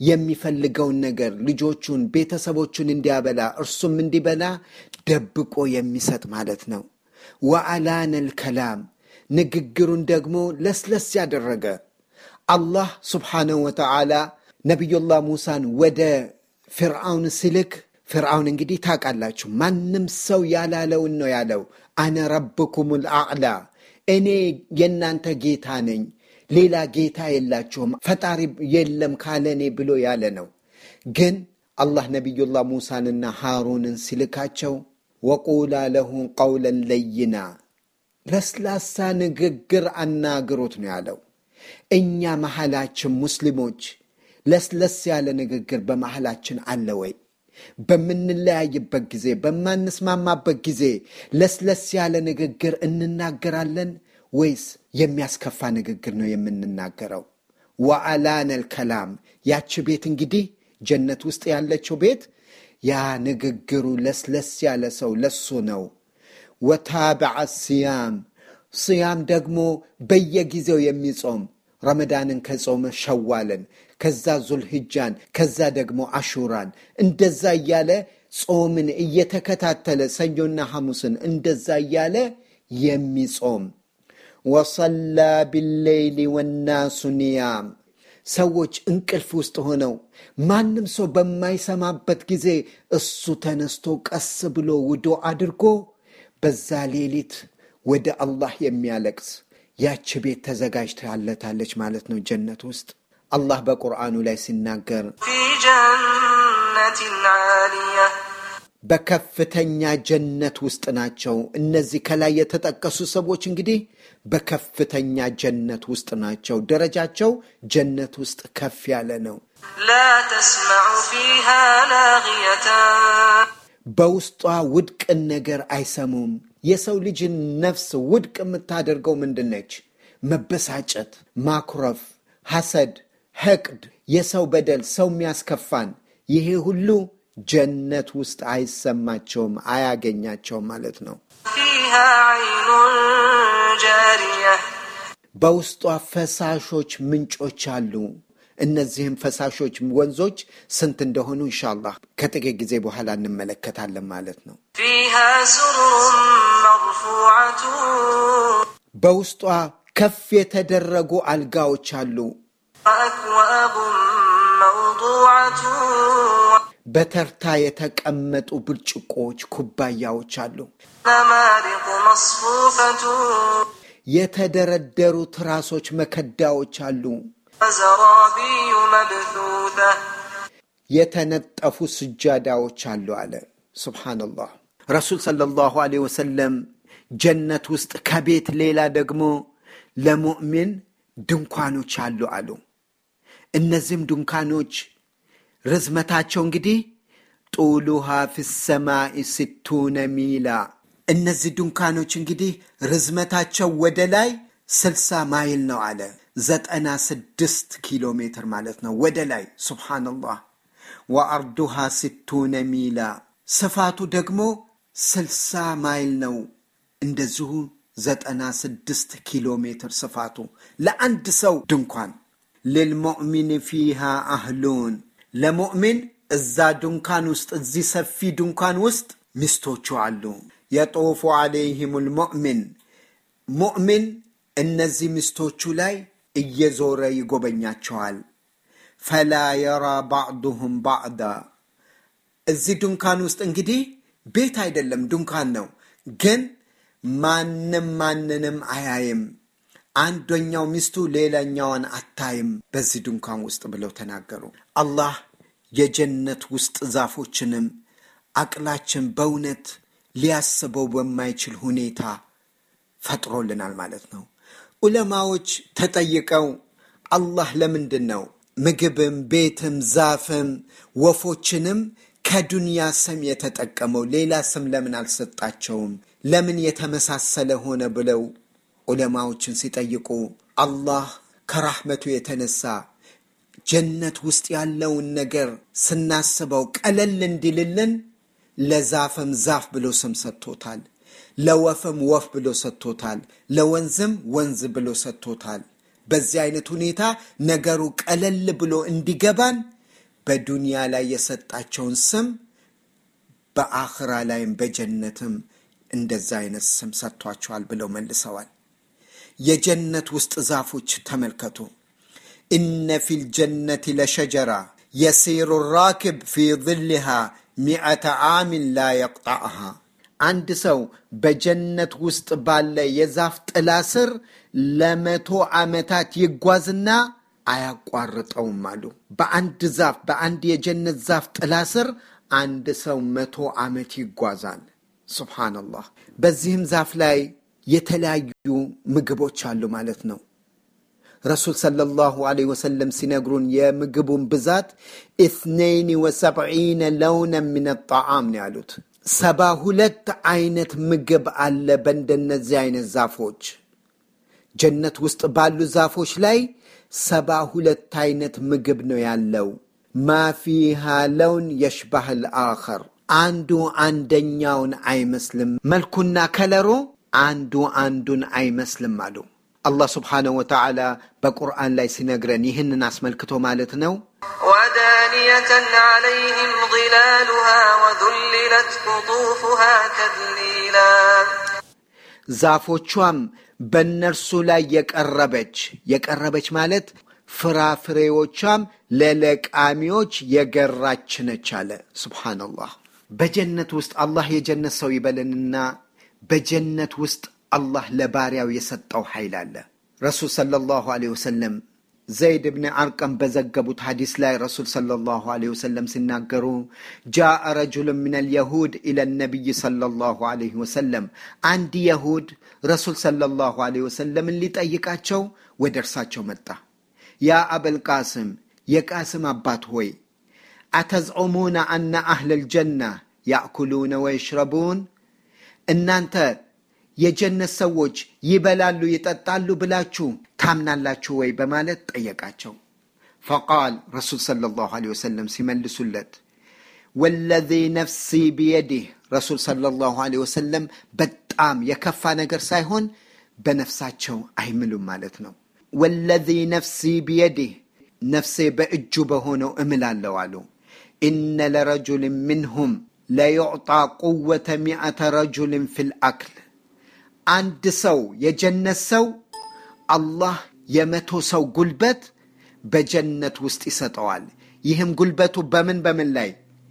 የሚፈልገውን ነገር ልጆቹን፣ ቤተሰቦቹን እንዲያበላ እርሱም እንዲበላ ደብቆ የሚሰጥ ማለት ነው። ወአላነል ከላም ንግግሩን ደግሞ ለስለስ ያደረገ አላህ ስብሓነሁ ወተዓላ ነቢዩላህ ሙሳን ወደ ፍርዓውን ሲልክ ፍርዓውን እንግዲህ ታውቃላችሁ፣ ማንም ሰው ያላለውን ነው ያለው። አነ ረብኩሙል አዕላ እኔ የእናንተ ጌታ ነኝ፣ ሌላ ጌታ የላችሁም፣ ፈጣሪ የለም ካለ እኔ ብሎ ያለ ነው። ግን አላህ ነቢዩላህ ሙሳንና ሃሩንን ሲልካቸው ወቁላ ለሁ ቀውለን ለይና ለስላሳ ንግግር አናግሮት ነው ያለው። እኛ መሐላችን ሙስሊሞች ለስለስ ያለ ንግግር በመሐላችን አለ ወይ? በምንለያይበት ጊዜ፣ በማንስማማበት ጊዜ ለስለስ ያለ ንግግር እንናገራለን ወይስ የሚያስከፋ ንግግር ነው የምንናገረው? ወአላነል ከላም ያች ቤት እንግዲህ ጀነት ውስጥ ያለችው ቤት ያ ንግግሩ ለስለስ ያለ ሰው ለሱ ነው። ወታበዐ ስያም ስያም ደግሞ በየጊዜው የሚጾም ረመዳንን ከጾመ ሸዋልን፣ ከዛ ዙልሂጃን፣ ከዛ ደግሞ አሹራን እንደዛ እያለ ጾምን እየተከታተለ ሰኞና ሐሙስን እንደዛ እያለ የሚጾም ወሰላ ቢሌይሊ ወናሱ ኒያም ሰዎች እንቅልፍ ውስጥ ሆነው ማንም ሰው በማይሰማበት ጊዜ እሱ ተነስቶ ቀስ ብሎ ውዶ አድርጎ በዛ ሌሊት ወደ አላህ የሚያለቅስ ያች ቤት ተዘጋጅታለታለች ማለት ነው ጀነት ውስጥ። አላህ በቁርአኑ ላይ ሲናገር في جنة عالية በከፍተኛ ጀነት ውስጥ ናቸው። እነዚህ ከላይ የተጠቀሱ ሰዎች እንግዲህ በከፍተኛ ጀነት ውስጥ ናቸው። ደረጃቸው ጀነት ውስጥ ከፍ ያለ ነው። لا تسمع فيها لاغية በውስጧ ውድቅን ነገር አይሰሙም። የሰው ልጅን ነፍስ ውድቅ የምታደርገው ምንድን ነች? መበሳጨት፣ ማኩረፍ፣ ሐሰድ፣ ሕቅድ፣ የሰው በደል፣ ሰው የሚያስከፋን ይሄ ሁሉ ጀነት ውስጥ አይሰማቸውም፣ አያገኛቸውም ማለት ነው። فيها عين جارية በውስጧ ፈሳሾች ምንጮች አሉ። እነዚህም ፈሳሾች ወንዞች ስንት እንደሆኑ ኢንሻአላህ ከጥቂት ጊዜ በኋላ እንመለከታለን ማለት ነው። فيها سرر مرفوعة በውስጧ ከፍ የተደረጉ አልጋዎች አሉ። وأكواب موضوعة በተርታ የተቀመጡ ብርጭቆዎች፣ ኩባያዎች አሉ። نمارق مصفوفة የተደረደሩ ትራሶች፣ መከዳዎች አሉ። وزرابي مبثوثة የተነጠፉ ስጃዳዎች አሉ አለ። ሱብሓነላህ። ረሱል ሰለላሁ ዐለይሂ ወሰለም ጀነት ውስጥ ከቤት ሌላ ደግሞ ለሙእሚን ድንኳኖች አሉ አሉ። እነዚህም ድንኳኖች ርዝመታቸው እንግዲህ ጡሉሃ ፊ ሰማኢ ስቱነ ሚላ። እነዚህ ድንኳኖች እንግዲህ ርዝመታቸው ወደ ላይ ስልሳ ማይል ነው አለ። ዘጠና ስድስት ኪሎ ሜትር ማለት ነው ወደ ላይ። ሱብሓነላህ። ወአርዱሃ ስቱነ ሚላ ስፋቱ ደግሞ ስልሳ ማይል ነው። እንደዚሁ ዘጠና ስድስት ኪሎ ሜትር ስፋቱ ለአንድ ሰው ድንኳን። ልልሙእሚን ፊሃ አህሉን ለሙእሚን እዛ ድንኳን ውስጥ እዚህ ሰፊ ድንኳን ውስጥ ሚስቶቹ አሉ። የጦፉ ዓለይህም ልሙእሚን ሙእሚን እነዚህ ሚስቶቹ ላይ እየዞረ ይጎበኛቸዋል። ፈላ የራ ባዕዱሁም ባዕዳ እዚህ ድንኳን ውስጥ እንግዲህ ቤት አይደለም ድንኳን ነው፣ ግን ማንም ማንንም አያይም። አንደኛው ሚስቱ ሌላኛዋን አታይም በዚህ ድንኳን ውስጥ ብለው ተናገሩ። አላህ የጀነት ውስጥ ዛፎችንም አቅላችን በእውነት ሊያስበው በማይችል ሁኔታ ፈጥሮልናል ማለት ነው። ዑለማዎች ተጠይቀው አላህ ለምንድን ነው ምግብም ቤትም ዛፍም ወፎችንም ከዱንያ ስም የተጠቀመው ሌላ ስም ለምን አልሰጣቸውም? ለምን የተመሳሰለ ሆነ ብለው ዑለማዎችን ሲጠይቁ አላህ ከራህመቱ የተነሳ ጀነት ውስጥ ያለውን ነገር ስናስበው ቀለል እንዲልልን ለዛፍም ዛፍ ብሎ ስም ሰጥቶታል። ለወፍም ወፍ ብሎ ሰጥቶታል። ለወንዝም ወንዝ ብሎ ሰጥቶታል። በዚህ አይነት ሁኔታ ነገሩ ቀለል ብሎ እንዲገባን በዱንያ ላይ የሰጣቸውን ስም በአኽራ ላይም በጀነትም እንደዛ አይነት ስም ሰጥቷቸዋል ብለው መልሰዋል። የጀነት ውስጥ ዛፎች ተመልከቱ። ኢነ ፊል ጀነቲ ለሸጀራ የሲሩ ራክብ ፊ ظልሃ ሚአተ ዓሚን ላ የቅጣዕሃ አንድ ሰው በጀነት ውስጥ ባለ የዛፍ ጥላ ስር ለመቶ ዓመታት ይጓዝና አያቋርጠውም አሉ። በአንድ ዛፍ በአንድ የጀነት ዛፍ ጥላ ስር አንድ ሰው መቶ ዓመት ይጓዛል። ሱብሓነላህ። በዚህም ዛፍ ላይ የተለያዩ ምግቦች አሉ ማለት ነው። ረሱል ሰለላሁ ዐለይሂ ወሰለም ሲነግሩን የምግቡን ብዛት ኢትነይን ወሰብዒነ ለውነን ምን ጣዓም ነው ያሉት። ሰባ ሁለት አይነት ምግብ አለ በእንደነዚህ አይነት ዛፎች ጀነት ውስጥ ባሉ ዛፎች ላይ ሰባ ሁለት አይነት ምግብ ነው ያለው። ማፊሃ ለውን የሽባህ ልአኸር አንዱ አንደኛውን አይመስልም። መልኩና ከለሩ አንዱ አንዱን አይመስልም አሉ። አላህ ስብሓነሁ ወተዓላ በቁርአን ላይ ሲነግረን ይህንን አስመልክቶ ማለት ነው ودانية عليهم ظلالها وذللت قطوفها تذليلا ዛፎቿም በእነርሱ ላይ የቀረበች የቀረበች ማለት ፍራፍሬዎቿም ለለቃሚዎች የገራች ነች አለ። ሱብሓነላህ። በጀነት ውስጥ አላህ የጀነት ሰው ይበለንና በጀነት ውስጥ አላህ ለባሪያው የሰጠው ኃይል አለ። ረሱል ሰለላሁ ዐለይሂ ወሰለም ዘይድ ብን አርቀም በዘገቡት ሐዲስ ላይ ረሱል ሰለላሁ ዐለይሂ ወሰለም ሲናገሩ ጃአ ረጁሉን ምን አልየሁድ ኢለ ነቢይ ሰለላሁ ዐለይሂ ወሰለም አንድ የሁድ ረሱል ሰለላሁ ዐለይሂ ወሰለምን ሊጠይቃቸው ወደ እርሳቸው መጣ። ያ አበል ቃስም የቃስም አባት ሆይ አተዝዑሙነ አነ አህለል ጀና ያእኩሉነ ወይሽረቡን እናንተ የጀነት ሰዎች ይበላሉ ይጠጣሉ ብላችሁ ታምናላችሁ ወይ በማለት ጠየቃቸው። ፈቃል ረሱል ሰለላሁ ዐለይሂ ወሰለም ሲመልሱለት ወለዚ ነፍሲ ቢየዲህ ረሱል ሰለላሁ ዐለይሂ ወሰለም በጣም የከፋ ነገር ሳይሆን በነፍሳቸው አይምሉም ማለት ነው። ወለዚ ነፍሲ ቢየዲህ ነፍሴ በእጁ በሆነው እምላለሁ አሉ። ኢነ ለረጁልን ምንሁም ለዩዕጣ ቁወተ ሚአተ ረጁልን ፊል አክል አንድ ሰው የጀነት ሰው አላህ የመቶ ሰው ጉልበት በጀነት ውስጥ ይሰጠዋል። ይህም ጉልበቱ በምን በምን ላይ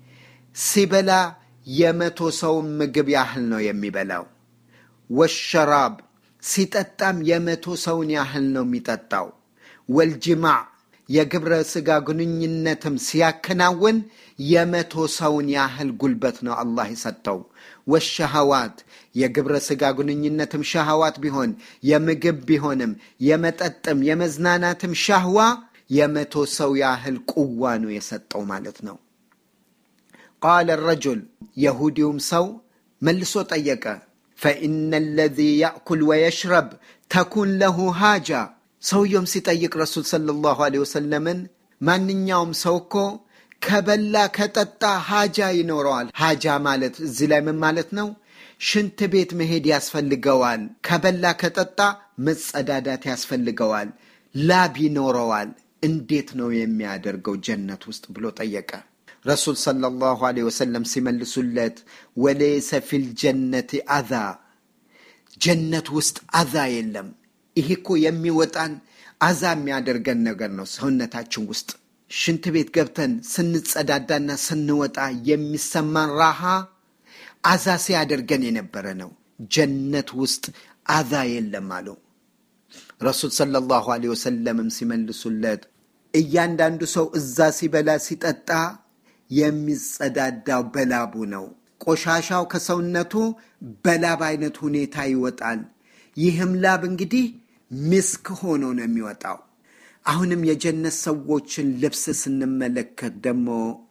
ሲበላ የመቶ ሰውን ምግብ ያህል ነው የሚበላው። ወሸራብ ሲጠጣም የመቶ ሰውን ያህል ነው የሚጠጣው። ወልጅማዕ የግብረ ሥጋ ግንኙነትም ሲያከናውን የመቶ ሰውን ያህል ጉልበት ነው አላህ የሰጠው። ወሸሃዋት የግብረ ሥጋ ግንኙነትም ሸሃዋት ቢሆን የምግብ ቢሆንም የመጠጥም የመዝናናትም ሻህዋ የመቶ ሰው ያህል ቁዋ ነው የሰጠው ማለት ነው። ቃለ ረጁል የሁዲውም ሰው መልሶ ጠየቀ፣ ፈኢነ ለዚ ያእኩል ወየሽረብ ተኩን ለሁ ሃጃ። ሰውየውም ሲጠይቅ ረሱል ሰለላሁ ዐለይሂ ወሰለምን ማንኛውም ሰው እኮ ከበላ ከጠጣ ሃጃ ይኖረዋል። ሃጃ ማለት እዚህ ላይ ምን ማለት ነው? ሽንት ቤት መሄድ ያስፈልገዋል። ከበላ ከጠጣ መጸዳዳት ያስፈልገዋል። ላብ ይኖረዋል። እንዴት ነው የሚያደርገው ጀነት ውስጥ ብሎ ጠየቀ። ረሱል ሰለላሁ ዐለይሂ ወሰለም ሲመልሱለት ወሌሰ ፊል ጀነቲ አዛ፣ ጀነት ውስጥ አዛ የለም። ይህ እኮ የሚወጣን አዛ የሚያደርገን ነገር ነው ሰውነታችን ውስጥ ሽንት ቤት ገብተን ስንጸዳዳና ስንወጣ የሚሰማን ራሃ አዛ ሲያደርገን የነበረ ነው። ጀነት ውስጥ አዛ የለም አሉ ረሱል ሰለላሁ ዐለይሂ ወሰለምም ሲመልሱለት እያንዳንዱ ሰው እዛ ሲበላ ሲጠጣ የሚጸዳዳው በላቡ ነው። ቆሻሻው ከሰውነቱ በላብ አይነት ሁኔታ ይወጣል። ይህም ላብ እንግዲህ ምስክ ሆኖ ነው የሚወጣው። አሁንም የጀነት ሰዎችን ልብስ ስንመለከት ደግሞ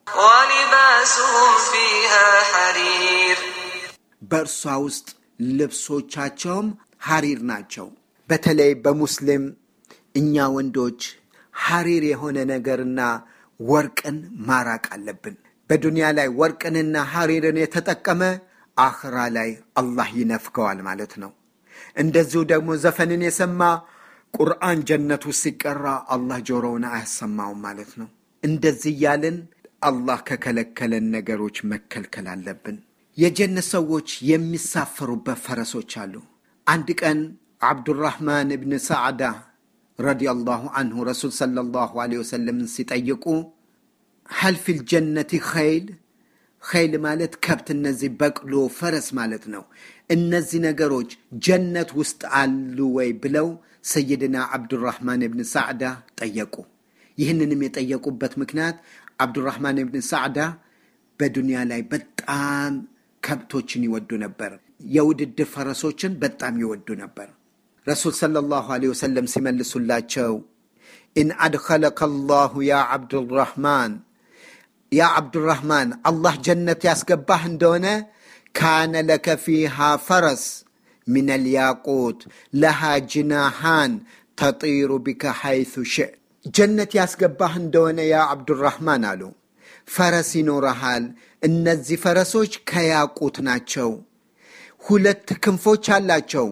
ولباسهم فيها حرير በእርሷ ውስጥ ልብሶቻቸውም ሐሪር ናቸው። በተለይ በሙስሊም እኛ ወንዶች ሐሪር የሆነ ነገርና ወርቅን ማራቅ አለብን። በዱንያ ላይ ወርቅንና ሐሪርን የተጠቀመ አኽራ ላይ አላህ ይነፍገዋል ማለት ነው። እንደዚሁ ደግሞ ዘፈንን የሰማ ቁርአን ጀነት ውስጥ ሲቀራ አላህ ጆሮውን አያሰማውም ማለት ነው። እንደዚህ እያልን አላህ ከከለከለን ነገሮች መከልከል አለብን። የጀነት ሰዎች የሚሳፈሩበት ፈረሶች አሉ። አንድ ቀን አብዱራህማን እብን ሰዓዳ ረዲየላሁ አንሁ ረሱል ሰለላሁ ዐለይሂ ወሰለምን ሲጠይቁ ሀል ፊል ጀነቲ ኸይል ኸይል ማለት ከብት፣ እነዚህ በቅሎ፣ ፈረስ ማለት ነው። እነዚህ ነገሮች ጀነት ውስጥ አሉ ወይ ብለው ሰይድና አብዱራህማን እብን ሳዕዳ ጠየቁ። ይህንንም የጠየቁበት ምክንያት አብዱራህማን እብን ሳዕዳ በዱንያ ላይ በጣም ከብቶችን ይወዱ ነበር። የውድድር ፈረሶችን በጣም ይወዱ ነበር። ረሱል ሰለላሁ ዐለይሂ ወሰለም ሲመልሱላቸው ኢን አድኸለከ አላሁ ያ አብዱራህማን ያ አብዱራህማን አላህ ጀነት ያስገባህ እንደሆነ ካነ ለከ ፊሃ ፈረስ ምን ልያቁት ለሃ ጅናሃን ተጢሩ ቢከ ሐይቱ ሽእ ጀነት ያስገባህ እንደሆነ ያ አብዱራህማን አሉ ፈረስ ይኖረሃል። እነዚህ ፈረሶች ከያቁት ናቸው። ሁለት ክንፎች አላቸው።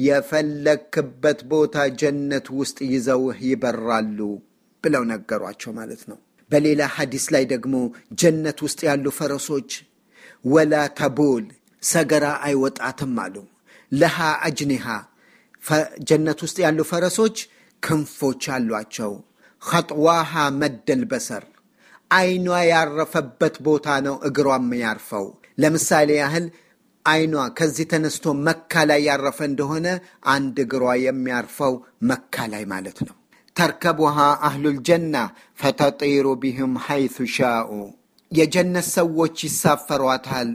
የፈለክበት ቦታ ጀነት ውስጥ ይዘውህ ይበራሉ ብለው ነገሯቸው ማለት ነው። በሌላ ሐዲስ ላይ ደግሞ ጀነት ውስጥ ያሉ ፈረሶች ወላ ተቡል ሰገራ አይወጣትም አሉ። ለሃ አጅኒሃ ጀነት ውስጥ ያሉ ፈረሶች ክንፎች አሏቸው። ኸጥዋሃ መደል በሰር አይኗ ያረፈበት ቦታ ነው እግሯም ያርፈው። ለምሳሌ ያህል አይኗ ከዚህ ተነስቶ መካ ላይ ያረፈ እንደሆነ አንድ እግሯ የሚያርፈው መካ ላይ ማለት ነው። ተርከቡሃ አህሉል ጀና ፈተጢሩ ቢህም ሐይቱ ሻኡ የጀነት ሰዎች ይሳፈሯታል፣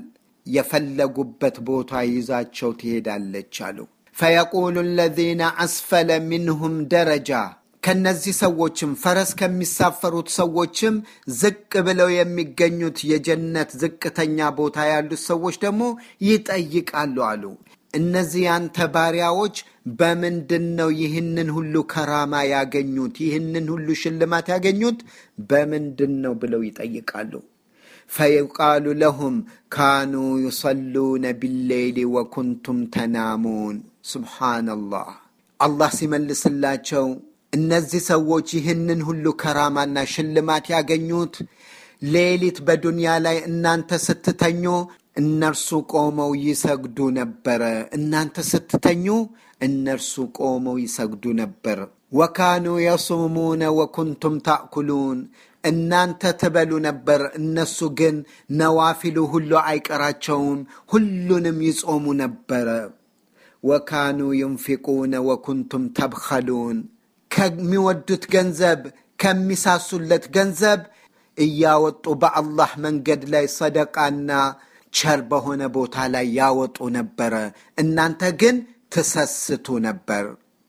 የፈለጉበት ቦታ ይዛቸው ትሄዳለች አሉ። ፈየቁሉ አለዚነ አስፈለ ሚንሁም ደረጃ ከነዚህ ሰዎችም ፈረስ ከሚሳፈሩት ሰዎችም ዝቅ ብለው የሚገኙት የጀነት ዝቅተኛ ቦታ ያሉት ሰዎች ደግሞ ይጠይቃሉ አሉ። እነዚህ ያንተ ባሪያዎች በምንድን ነው ይህንን ሁሉ ከራማ ያገኙት? ይህንን ሁሉ ሽልማት ያገኙት በምንድን ነው ብለው ይጠይቃሉ። ፈዩቃሉ ለሁም ካኑ ዩሰሉነ ቢሌይሊ ወኩንቱም ተናሙን። ሱብሓነላህ። አላህ ሲመልስላቸው እነዚህ ሰዎች ይህንን ሁሉ ከራማና ሽልማት ያገኙት ሌሊት በዱንያ ላይ እናንተ ስትተኙ እነርሱ ቆመው ይሰግዱ ነበረ። እናንተ ስትተኙ እነርሱ ቆመው ይሰግዱ ነበር። ወካኑ የሱሙነ ወኩንቱም ታእኩሉን እናንተ ትበሉ ነበር፣ እነሱ ግን ነዋፊሉ ሁሉ አይቀራቸውም፣ ሁሉንም ይጾሙ ነበረ። ወካኑ ዩንፊቁነ ወኩንቱም ተብኸሉን ከሚወዱት ገንዘብ ከሚሳሱለት ገንዘብ እያወጡ በአላህ መንገድ ላይ ሰደቃና ቸር በሆነ ቦታ ላይ ያወጡ ነበረ። እናንተ ግን ትሰስቱ ነበር።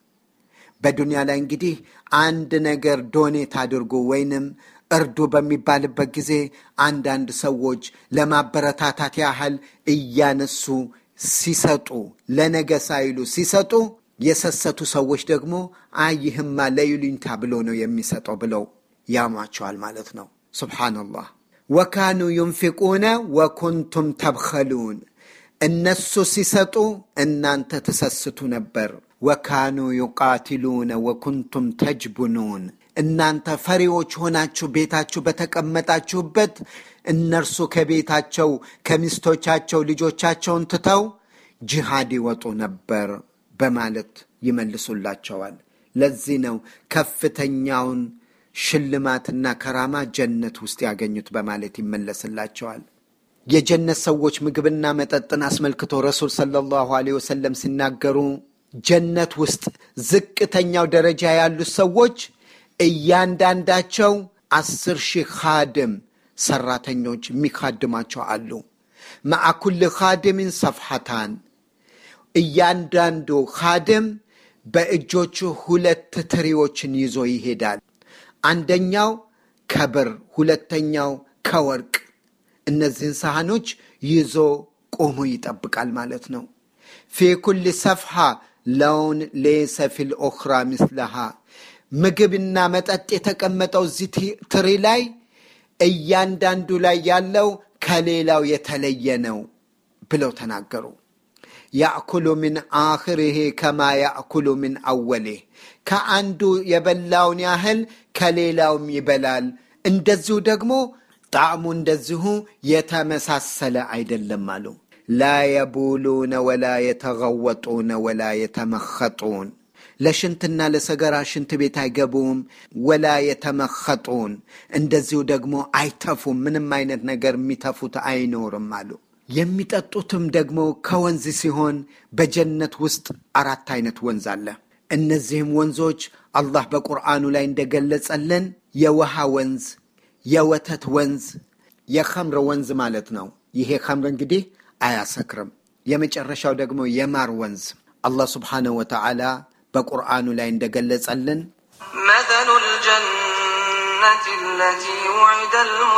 በዱንያ ላይ እንግዲህ አንድ ነገር ዶኔት አድርጎ ወይንም እርዱ በሚባልበት ጊዜ አንዳንድ ሰዎች ለማበረታታት ያህል እያነሱ ሲሰጡ፣ ለነገ ሳይሉ ሲሰጡ የሰሰቱ ሰዎች ደግሞ አይ ይህማ ለይሉኝታ ብሎ ነው የሚሰጠው ብለው ያሟቸዋል ማለት ነው። ሱብሓነላህ። ወካኑ ዩንፊቁነ ወኩንቱም ተብኸሉን እነሱ ሲሰጡ እናንተ ትሰስቱ ነበር። ወካኑ ዩቃቲሉነ ወኩንቱም ተጅቡኑን እናንተ ፈሪዎች ሆናችሁ ቤታችሁ በተቀመጣችሁበት እነርሱ ከቤታቸው ከሚስቶቻቸው ልጆቻቸውን ትተው ጅሃድ ይወጡ ነበር በማለት ይመልሱላቸዋል። ለዚህ ነው ከፍተኛውን ሽልማትና ከራማ ጀነት ውስጥ ያገኙት በማለት ይመለስላቸዋል። የጀነት ሰዎች ምግብና መጠጥን አስመልክቶ ረሱል ሰለላሁ ዐለይሂ ወሰለም ሲናገሩ ጀነት ውስጥ ዝቅተኛው ደረጃ ያሉት ሰዎች እያንዳንዳቸው አስር ሺህ ካድም ሰራተኞች የሚካድማቸው አሉ። መዓ ኩል ካድሚን ሰፍሐታን እያንዳንዱ ካድም በእጆቹ ሁለት ትሪዎችን ይዞ ይሄዳል። አንደኛው ከብር፣ ሁለተኛው ከወርቅ። እነዚህን ሳህኖች ይዞ ቆሞ ይጠብቃል ማለት ነው። ፊ ኩል ሰፍሐ ለውን ሌሰ ፊል ኦኽራ ምስለሃ ምግብና መጠጥ የተቀመጠው እዚህ ትሪ ላይ እያንዳንዱ ላይ ያለው ከሌላው የተለየ ነው ብለው ተናገሩ። ያእኩሉ ምን አኽሪህ ከማ ያእኩሉ ምን አወሌህ ከአንዱ የበላውን ያህል ከሌላውም ይበላል። እንደዚሁ ደግሞ ጣዕሙ እንደዚሁ የተመሳሰለ አይደለም አሉ። ላ የቡሉነ ወላ የተገወጡነ ወላ የተመኸጡን ለሽንትና ለሰገራ ሽንት ቤት አይገቡም። ወላ የተመኸጡን እንደዚሁ ደግሞ አይተፉም። ምንም አይነት ነገር የሚተፉት አይኖርም አሉ። የሚጠጡትም ደግሞ ከወንዝ ሲሆን በጀነት ውስጥ አራት አይነት ወንዝ አለ። እነዚህም ወንዞች አላህ በቁርአኑ ላይ እንደገለጸልን የውሃ ወንዝ፣ የወተት ወንዝ፣ የኸምር ወንዝ ማለት ነው። ይሄ ኸምር እንግዲህ አያሰክርም። የመጨረሻው ደግሞ የማር ወንዝ አላህ ስብሓነሁ ወተዓላ በቁርአኑ ላይ እንደገለጸልን مثل الجنة التي وعد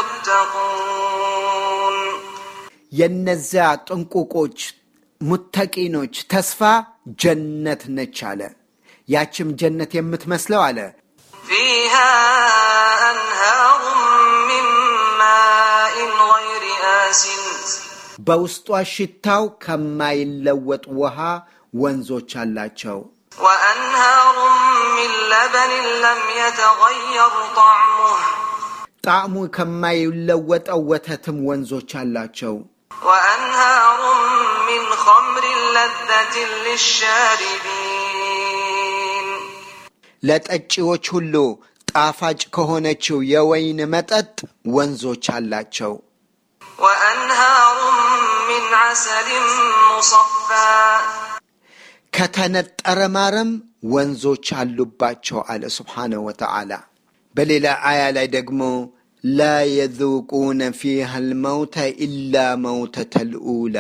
المتقون የነዚያ ጥንቁቆች ሙተቂኖች ተስፋ ጀነት ነች አለ። ያችም ጀነት የምትመስለው አለ فيها أنهار من ماء غير آسن በውስጧ ሽታው ከማይለወጥ ውሃ ወንዞች አላቸው። وأنهار من لبن لم يتغير طعمه ጣዕሙ ከማይለወጠው ወተትም ወንዞች አላቸው። وأنهار من خمر لذة للشاربين ለጠጪዎች ሁሉ ጣፋጭ ከሆነችው የወይን መጠጥ ወንዞች አላቸው። وأنهار من عسل مصفى ከተነጠረ ማርም ወንዞች አሉባቸው አለ ስብሓነሁ ወተዓላ። በሌላ አያ ላይ ደግሞ ላ የذቁነ ፊሃ ልመውተ ኢላ መውተተ ልኡላ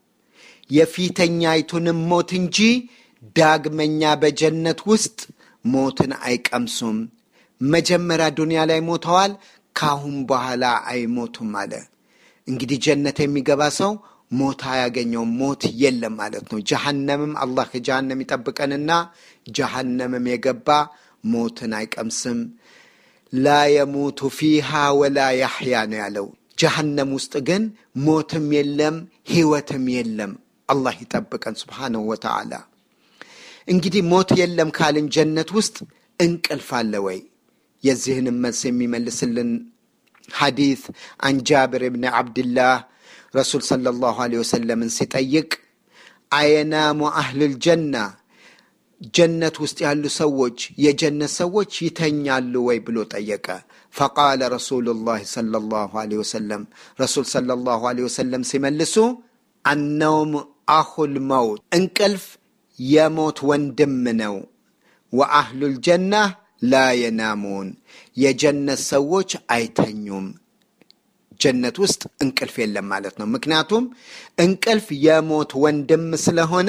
የፊተኛይቱንም ሞት እንጂ ዳግመኛ በጀነት ውስጥ ሞትን አይቀምሱም። መጀመሪያ ዱንያ ላይ ሞተዋል፣ ካሁን በኋላ አይሞቱም አለ። እንግዲህ ጀነት የሚገባ ሰው ሞት አያገኘውም። ሞት የለም ማለት ነው። ጀሃነምም አላህ ከጀሃነም ይጠብቀንና ጀሃነምም የገባ ሞትን አይቀምስም። ላ የሙቱ ፊሃ ወላ ያሕያ ነው ያለው። ጀሃነም ውስጥ ግን ሞትም የለም ህይወትም የለም። አላህ ይጠብቀን ስብሓነሁ ወተዓላ። እንግዲህ ሞት የለም ካልን ጀነት ውስጥ እንቅልፍ አለ ወይ? የዚህንም መልስ የሚመልስልን ሐዲት አን ጃብር ብን ዓብድላህ ረሱል ሰለላሁ ዐለይሂ ወሰለምን ሲጠይቅ አየናሙ አህልል ጀና ጀነት ውስጥ ያሉ ሰዎች የጀነት ሰዎች ይተኛሉ ወይ ብሎ ጠየቀ። ፈቃለ ረሱሉላህ ሰለላሁ ዐለይሂ ወሰለም ረሱል ሰለላሁ ዐለይሂ ወሰለም ሲመልሱ አነውም አኹል መውት እንቅልፍ የሞት ወንድም ነው። ወአህሉል ጀና ላ የናሙን የጀነት ሰዎች አይተኙም። ጀነት ውስጥ እንቅልፍ የለም ማለት ነው። ምክንያቱም እንቅልፍ የሞት ወንድም ስለሆነ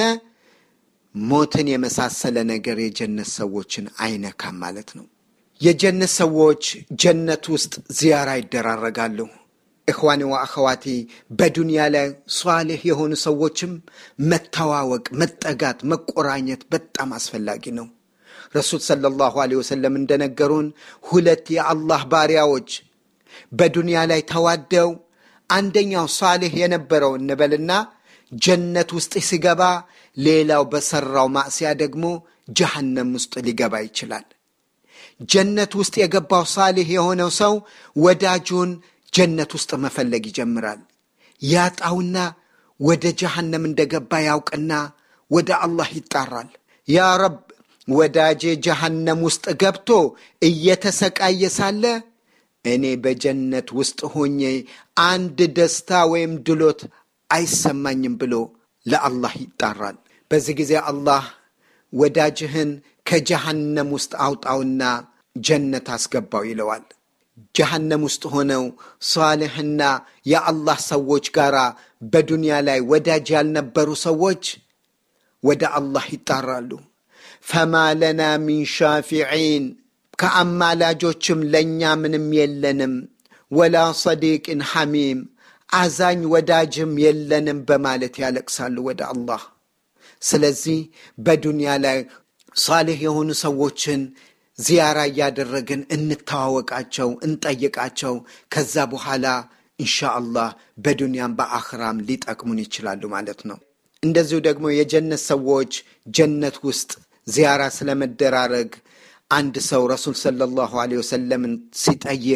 ሞትን የመሳሰለ ነገር የጀነት ሰዎችን አይነካም ማለት ነው። የጀነት ሰዎች ጀነት ውስጥ ዚያራ ይደራረጋሉ። እኽዋኒ ወአኸዋቲ በዱንያ ላይ ሷሌህ የሆኑ ሰዎችም መተዋወቅ፣ መጠጋት፣ መቆራኘት በጣም አስፈላጊ ነው። ረሱል ሰለላሁ ዐለይሂ ወሰለም እንደነገሩን ሁለት የአላህ ባሪያዎች በዱንያ ላይ ተዋደው አንደኛው ሷሌህ የነበረው እንበልና ጀነት ውስጥ ሲገባ ሌላው በሰራው ማዕስያ ደግሞ ጀሃነም ውስጥ ሊገባ ይችላል። ጀነት ውስጥ የገባው ሳሌህ የሆነው ሰው ወዳጁን ጀነት ውስጥ መፈለግ ይጀምራል። ያጣውና ወደ ጀሃነም እንደገባ ያውቅና ወደ አላህ ይጣራል። ያ ረብ ወዳጄ ጀሃነም ውስጥ ገብቶ እየተሰቃየ ሳለ እኔ በጀነት ውስጥ ሆኜ አንድ ደስታ ወይም ድሎት አይሰማኝም ብሎ ለአላህ ይጣራል። በዚህ ጊዜ አላህ ወዳጅህን ከጀሃነም ውስጥ አውጣውና ጀነት አስገባው ይለዋል። ጀሃነም ውስጥ ሆነው ሷልሕና የአላህ ሰዎች ጋር በዱንያ ላይ ወዳጅ ያልነበሩ ሰዎች ወደ አላህ ይጣራሉ። ፈማ ለና ሚን ሻፊዒን ከአማላጆችም ለእኛ ምንም የለንም፣ ወላ ሰዲቅን ሐሚም አዛኝ ወዳጅም የለንም በማለት ያለቅሳሉ ወደ አላህ። ስለዚህ በዱንያ ላይ ሳሌሕ የሆኑ ሰዎችን ዚያራ እያደረግን እንተዋወቃቸው፣ እንጠይቃቸው። ከዛ በኋላ እንሻ አላህ በዱንያም በአኽራም ሊጠቅሙን ይችላሉ ማለት ነው። እንደዚሁ ደግሞ የጀነት ሰዎች ጀነት ውስጥ ዚያራ ስለመደራረግ አንድ ሰው ረሱል ሰለላሁ ዐለይሂ ወሰለምን ሲጠይቅ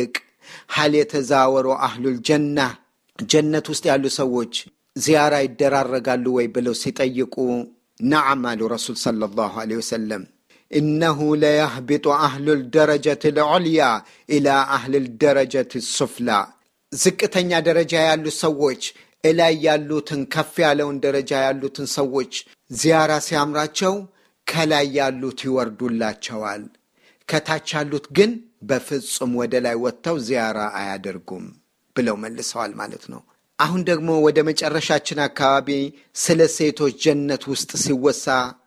ሀል የተዛወሩ አህሉል ጀና ጀነት ውስጥ ያሉ ሰዎች ዚያራ ይደራረጋሉ ወይ ብለው ሲጠይቁ ነዓም አሉ ረሱል ሰለላሁ ዐለይሂ ወሰለም ኢነሁ ለየህቢጡ አህሉል ደረጀት ልዑልያ ኢላ አህልል ደረጀት ሱፍላ ዝቅተኛ ደረጃ ያሉ ሰዎች እላይ ያሉትን ከፍ ያለውን ደረጃ ያሉትን ሰዎች ዚያራ ሲያምራቸው ከላይ ያሉት ይወርዱላቸዋል። ከታች ያሉት ግን በፍጹም ወደ ላይ ወጥተው ዚያራ አያደርጉም ብለው መልሰዋል ማለት ነው። አሁን ደግሞ ወደ መጨረሻችን አካባቢ ስለ ሴቶች ጀነት ውስጥ ሲወሳ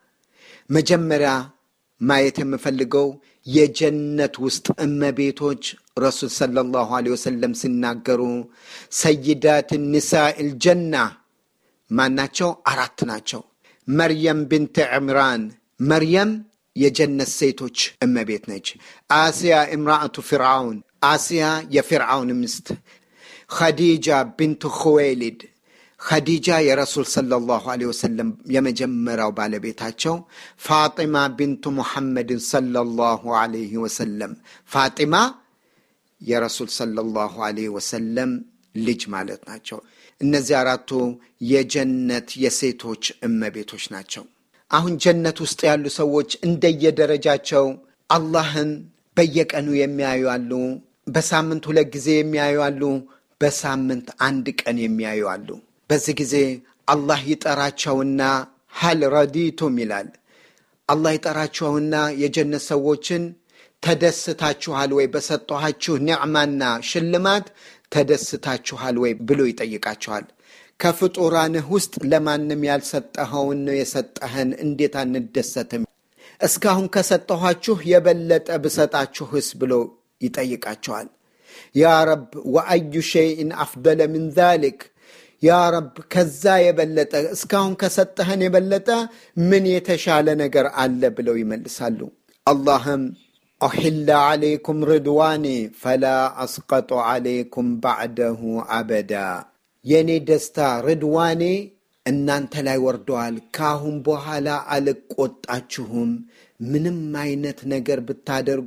መጀመሪያ ማየት የምፈልገው የጀነት ውስጥ እመቤቶች ረሱል ሰለላሁ ዐለይሂ ወሰለም ሲናገሩ ሰይዳት ኒሳኢል ጀና ማናቸው? አራት ናቸው። መርየም ብንት ዕምራን መርየም የጀነት ሴቶች እመቤት ነች። አስያ እምራአቱ ፍርዓውን አስያ የፍርዓውን ምስት፣ ኸዲጃ ብንቱ ኹዌሊድ ኸዲጃ የረሱል ሰለላሁ ዐለይሂ ወሰለም የመጀመሪያው ባለቤታቸው፣ ፋጢማ ብንቱ ሙሐመድን ሰለላሁ ዐለይሂ ወሰለም ፋጢማ የረሱል ሰለላሁ ዐለይሂ ወሰለም ልጅ ማለት ናቸው። እነዚህ አራቱ የጀነት የሴቶች እመቤቶች ናቸው። አሁን ጀነት ውስጥ ያሉ ሰዎች እንደየደረጃቸው አላህን በየቀኑ የሚያዩ አሉ። በሳምንት ሁለት ጊዜ የሚያዩ አሉ። በሳምንት አንድ ቀን የሚያዩ አሉ። በዚህ ጊዜ አላህ ይጠራቸውና ሀል ረዲቱም ይላል። አላህ ይጠራቸውና የጀነት ሰዎችን ተደስታችኋል ወይ? በሰጠኋችሁ ኒዕማና ሽልማት ተደስታችኋል ወይ ብሎ ይጠይቃቸዋል። ከፍጡራንህ ውስጥ ለማንም ያልሰጠኸውን ነው የሰጠህን፣ እንዴት አንደሰትም? እስካሁን ከሰጠኋችሁ የበለጠ ብሰጣችሁስ ብሎ ይጠይቃቸዋል። ያ ረብ ወአዩ ሸይእን አፍደለ ምን ዛሊክ ያ ረብ ከዛ የበለጠ እስካሁን ከሰጠህን የበለጠ ምን የተሻለ ነገር አለ ብለው ይመልሳሉ። አላህም ኦሒላ ዓለይኩም ርድዋኔ ፈላ አስቀጡ ዓለይኩም ባዕደሁ አበዳ የእኔ ደስታ ርድዋኔ እናንተ ላይ ወርደዋል። ከአሁን በኋላ አልቆጣችሁም። ምንም አይነት ነገር ብታደርጉ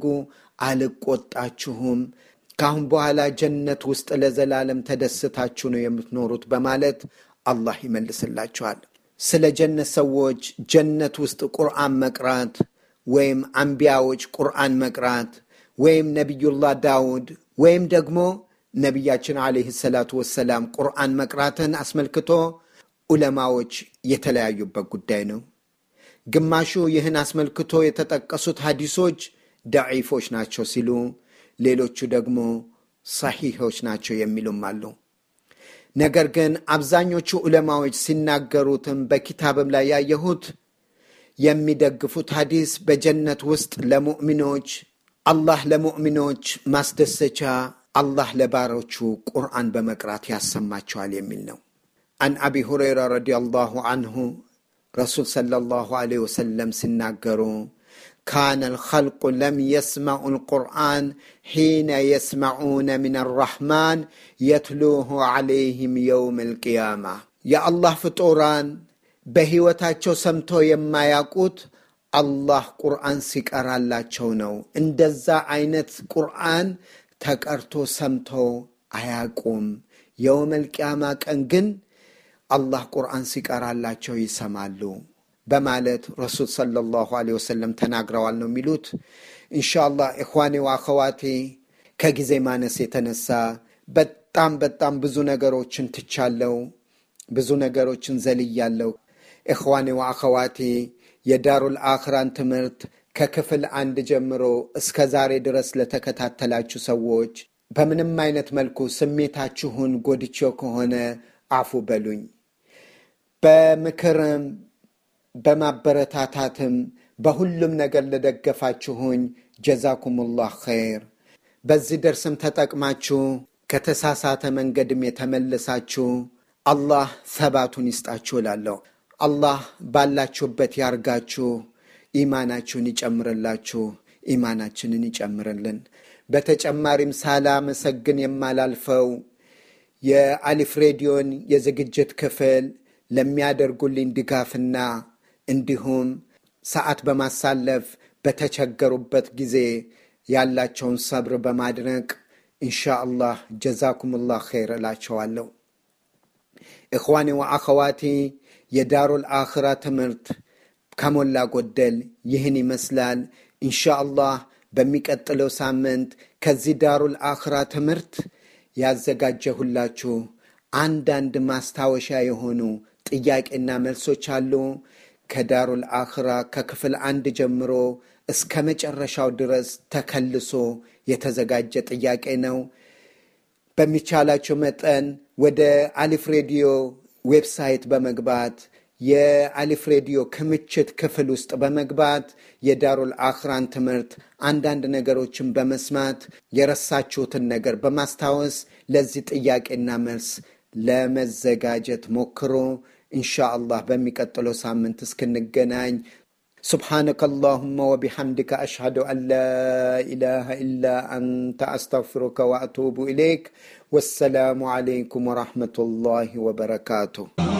አልቆጣችሁም። ከአሁን በኋላ ጀነት ውስጥ ለዘላለም ተደስታችሁ ነው የምትኖሩት በማለት አላህ ይመልስላችኋል። ስለ ጀነት ሰዎች ጀነት ውስጥ ቁርአን መቅራት ወይም አንቢያዎች ቁርአን መቅራት ወይም ነቢዩላህ ዳውድ ወይም ደግሞ ነቢያችን ዓለይህ ሰላቱ ወሰላም ቁርአን መቅራትን አስመልክቶ ዑለማዎች የተለያዩበት ጉዳይ ነው። ግማሹ ይህን አስመልክቶ የተጠቀሱት ሐዲሶች ደዒፎች ናቸው ሲሉ ሌሎቹ ደግሞ ሰሒሖች ናቸው የሚሉም አሉ። ነገር ግን አብዛኞቹ ዑለማዎች ሲናገሩትም በኪታብም ላይ ያየሁት የሚደግፉት ሐዲስ በጀነት ውስጥ ለሙእሚኖች አላህ ለሙእሚኖች ማስደሰቻ አላህ ለባሮቹ ቁርአን በመቅራት ያሰማቸዋል የሚል ነው። አን አቢ ሁረይራ ረዲየላሁ አንሁ ረሱል ሰለላሁ ዐለይሂ ወሰለም ሲናገሩ ካነ ልኸልቁ ለም የስመዑ ልቁርአን ሒነ የስመዑነ ምን አራሕማን የትሉሁ ዐለይህም የውም ልቅያማ የአላህ ፍጡራን በሕይወታቸው ሰምቶ የማያውቁት አላህ ቁርአን ሲቀራላቸው ነው። እንደዛ አይነት ቁርአን ተቀርቶ ሰምቶ አያውቁም። የውመል ቅያማ ቀን ግን አላህ ቁርአን ሲቀራላቸው ይሰማሉ በማለት ረሱል ሰለላሁ ዐለይሂ ወሰለም ተናግረዋል ነው የሚሉት። ኢንሻአላህ ኢኽዋኔ ወአኸዋቴ ከጊዜ ማነስ የተነሳ በጣም በጣም ብዙ ነገሮችን ትቻለው፣ ብዙ ነገሮችን ዘልያለው። ኢኽዋኔ ወአኸዋቴ የዳሩል አኽራን ትምህርት ከክፍል አንድ ጀምሮ እስከ ዛሬ ድረስ ለተከታተላችሁ ሰዎች በምንም አይነት መልኩ ስሜታችሁን ጎድቼው ከሆነ አፉ በሉኝ። በምክርም በማበረታታትም በሁሉም ነገር ለደገፋችሁኝ ጀዛኩሙላህ ኸይር። በዚህ ደርስም ተጠቅማችሁ ከተሳሳተ መንገድም የተመለሳችሁ አላህ ሰባቱን ይስጣችሁ እላለሁ። አላህ ባላችሁበት ያርጋችሁ፣ ኢማናችሁን ይጨምርላችሁ፣ ኢማናችንን ይጨምርልን። በተጨማሪም ሳላመሰግን የማላልፈው የአሊፍ ሬዲዮን የዝግጅት ክፍል ለሚያደርጉልኝ ድጋፍና እንዲሁም ሰዓት በማሳለፍ በተቸገሩበት ጊዜ ያላቸውን ሰብር በማድነቅ ኢንሻ አላህ ጀዛኩም ላህ ኸይር እላቸዋለሁ። እኽዋኔ ወአኸዋቲ የዳሩል አኽራ ትምህርት ከሞላ ጎደል ይህን ይመስላል። ኢንሻ አላህ በሚቀጥለው ሳምንት ከዚህ ዳሩል አኽራ ትምህርት ያዘጋጀሁላችሁ አንዳንድ ማስታወሻ የሆኑ ጥያቄና መልሶች አሉ። ከዳሩል አኽራ ከክፍል አንድ ጀምሮ እስከ መጨረሻው ድረስ ተከልሶ የተዘጋጀ ጥያቄ ነው። በሚቻላቸው መጠን ወደ አሊፍ ሬዲዮ ዌብሳይት በመግባት የአሊፍ ሬዲዮ ክምችት ክፍል ውስጥ በመግባት የዳሩል አኽራን ትምህርት አንዳንድ ነገሮችን በመስማት የረሳችሁትን ነገር በማስታወስ ለዚህ ጥያቄና መልስ ለመዘጋጀት ሞክሮ ኢንሻ አላህ በሚቀጥለው ሳምንት እስክንገናኝ سبحانك اللهم وبحمدك أشهد أن لا إله إلا أنت أستغفرك وأتوب إليك والسلام عليكم ورحمة الله وبركاته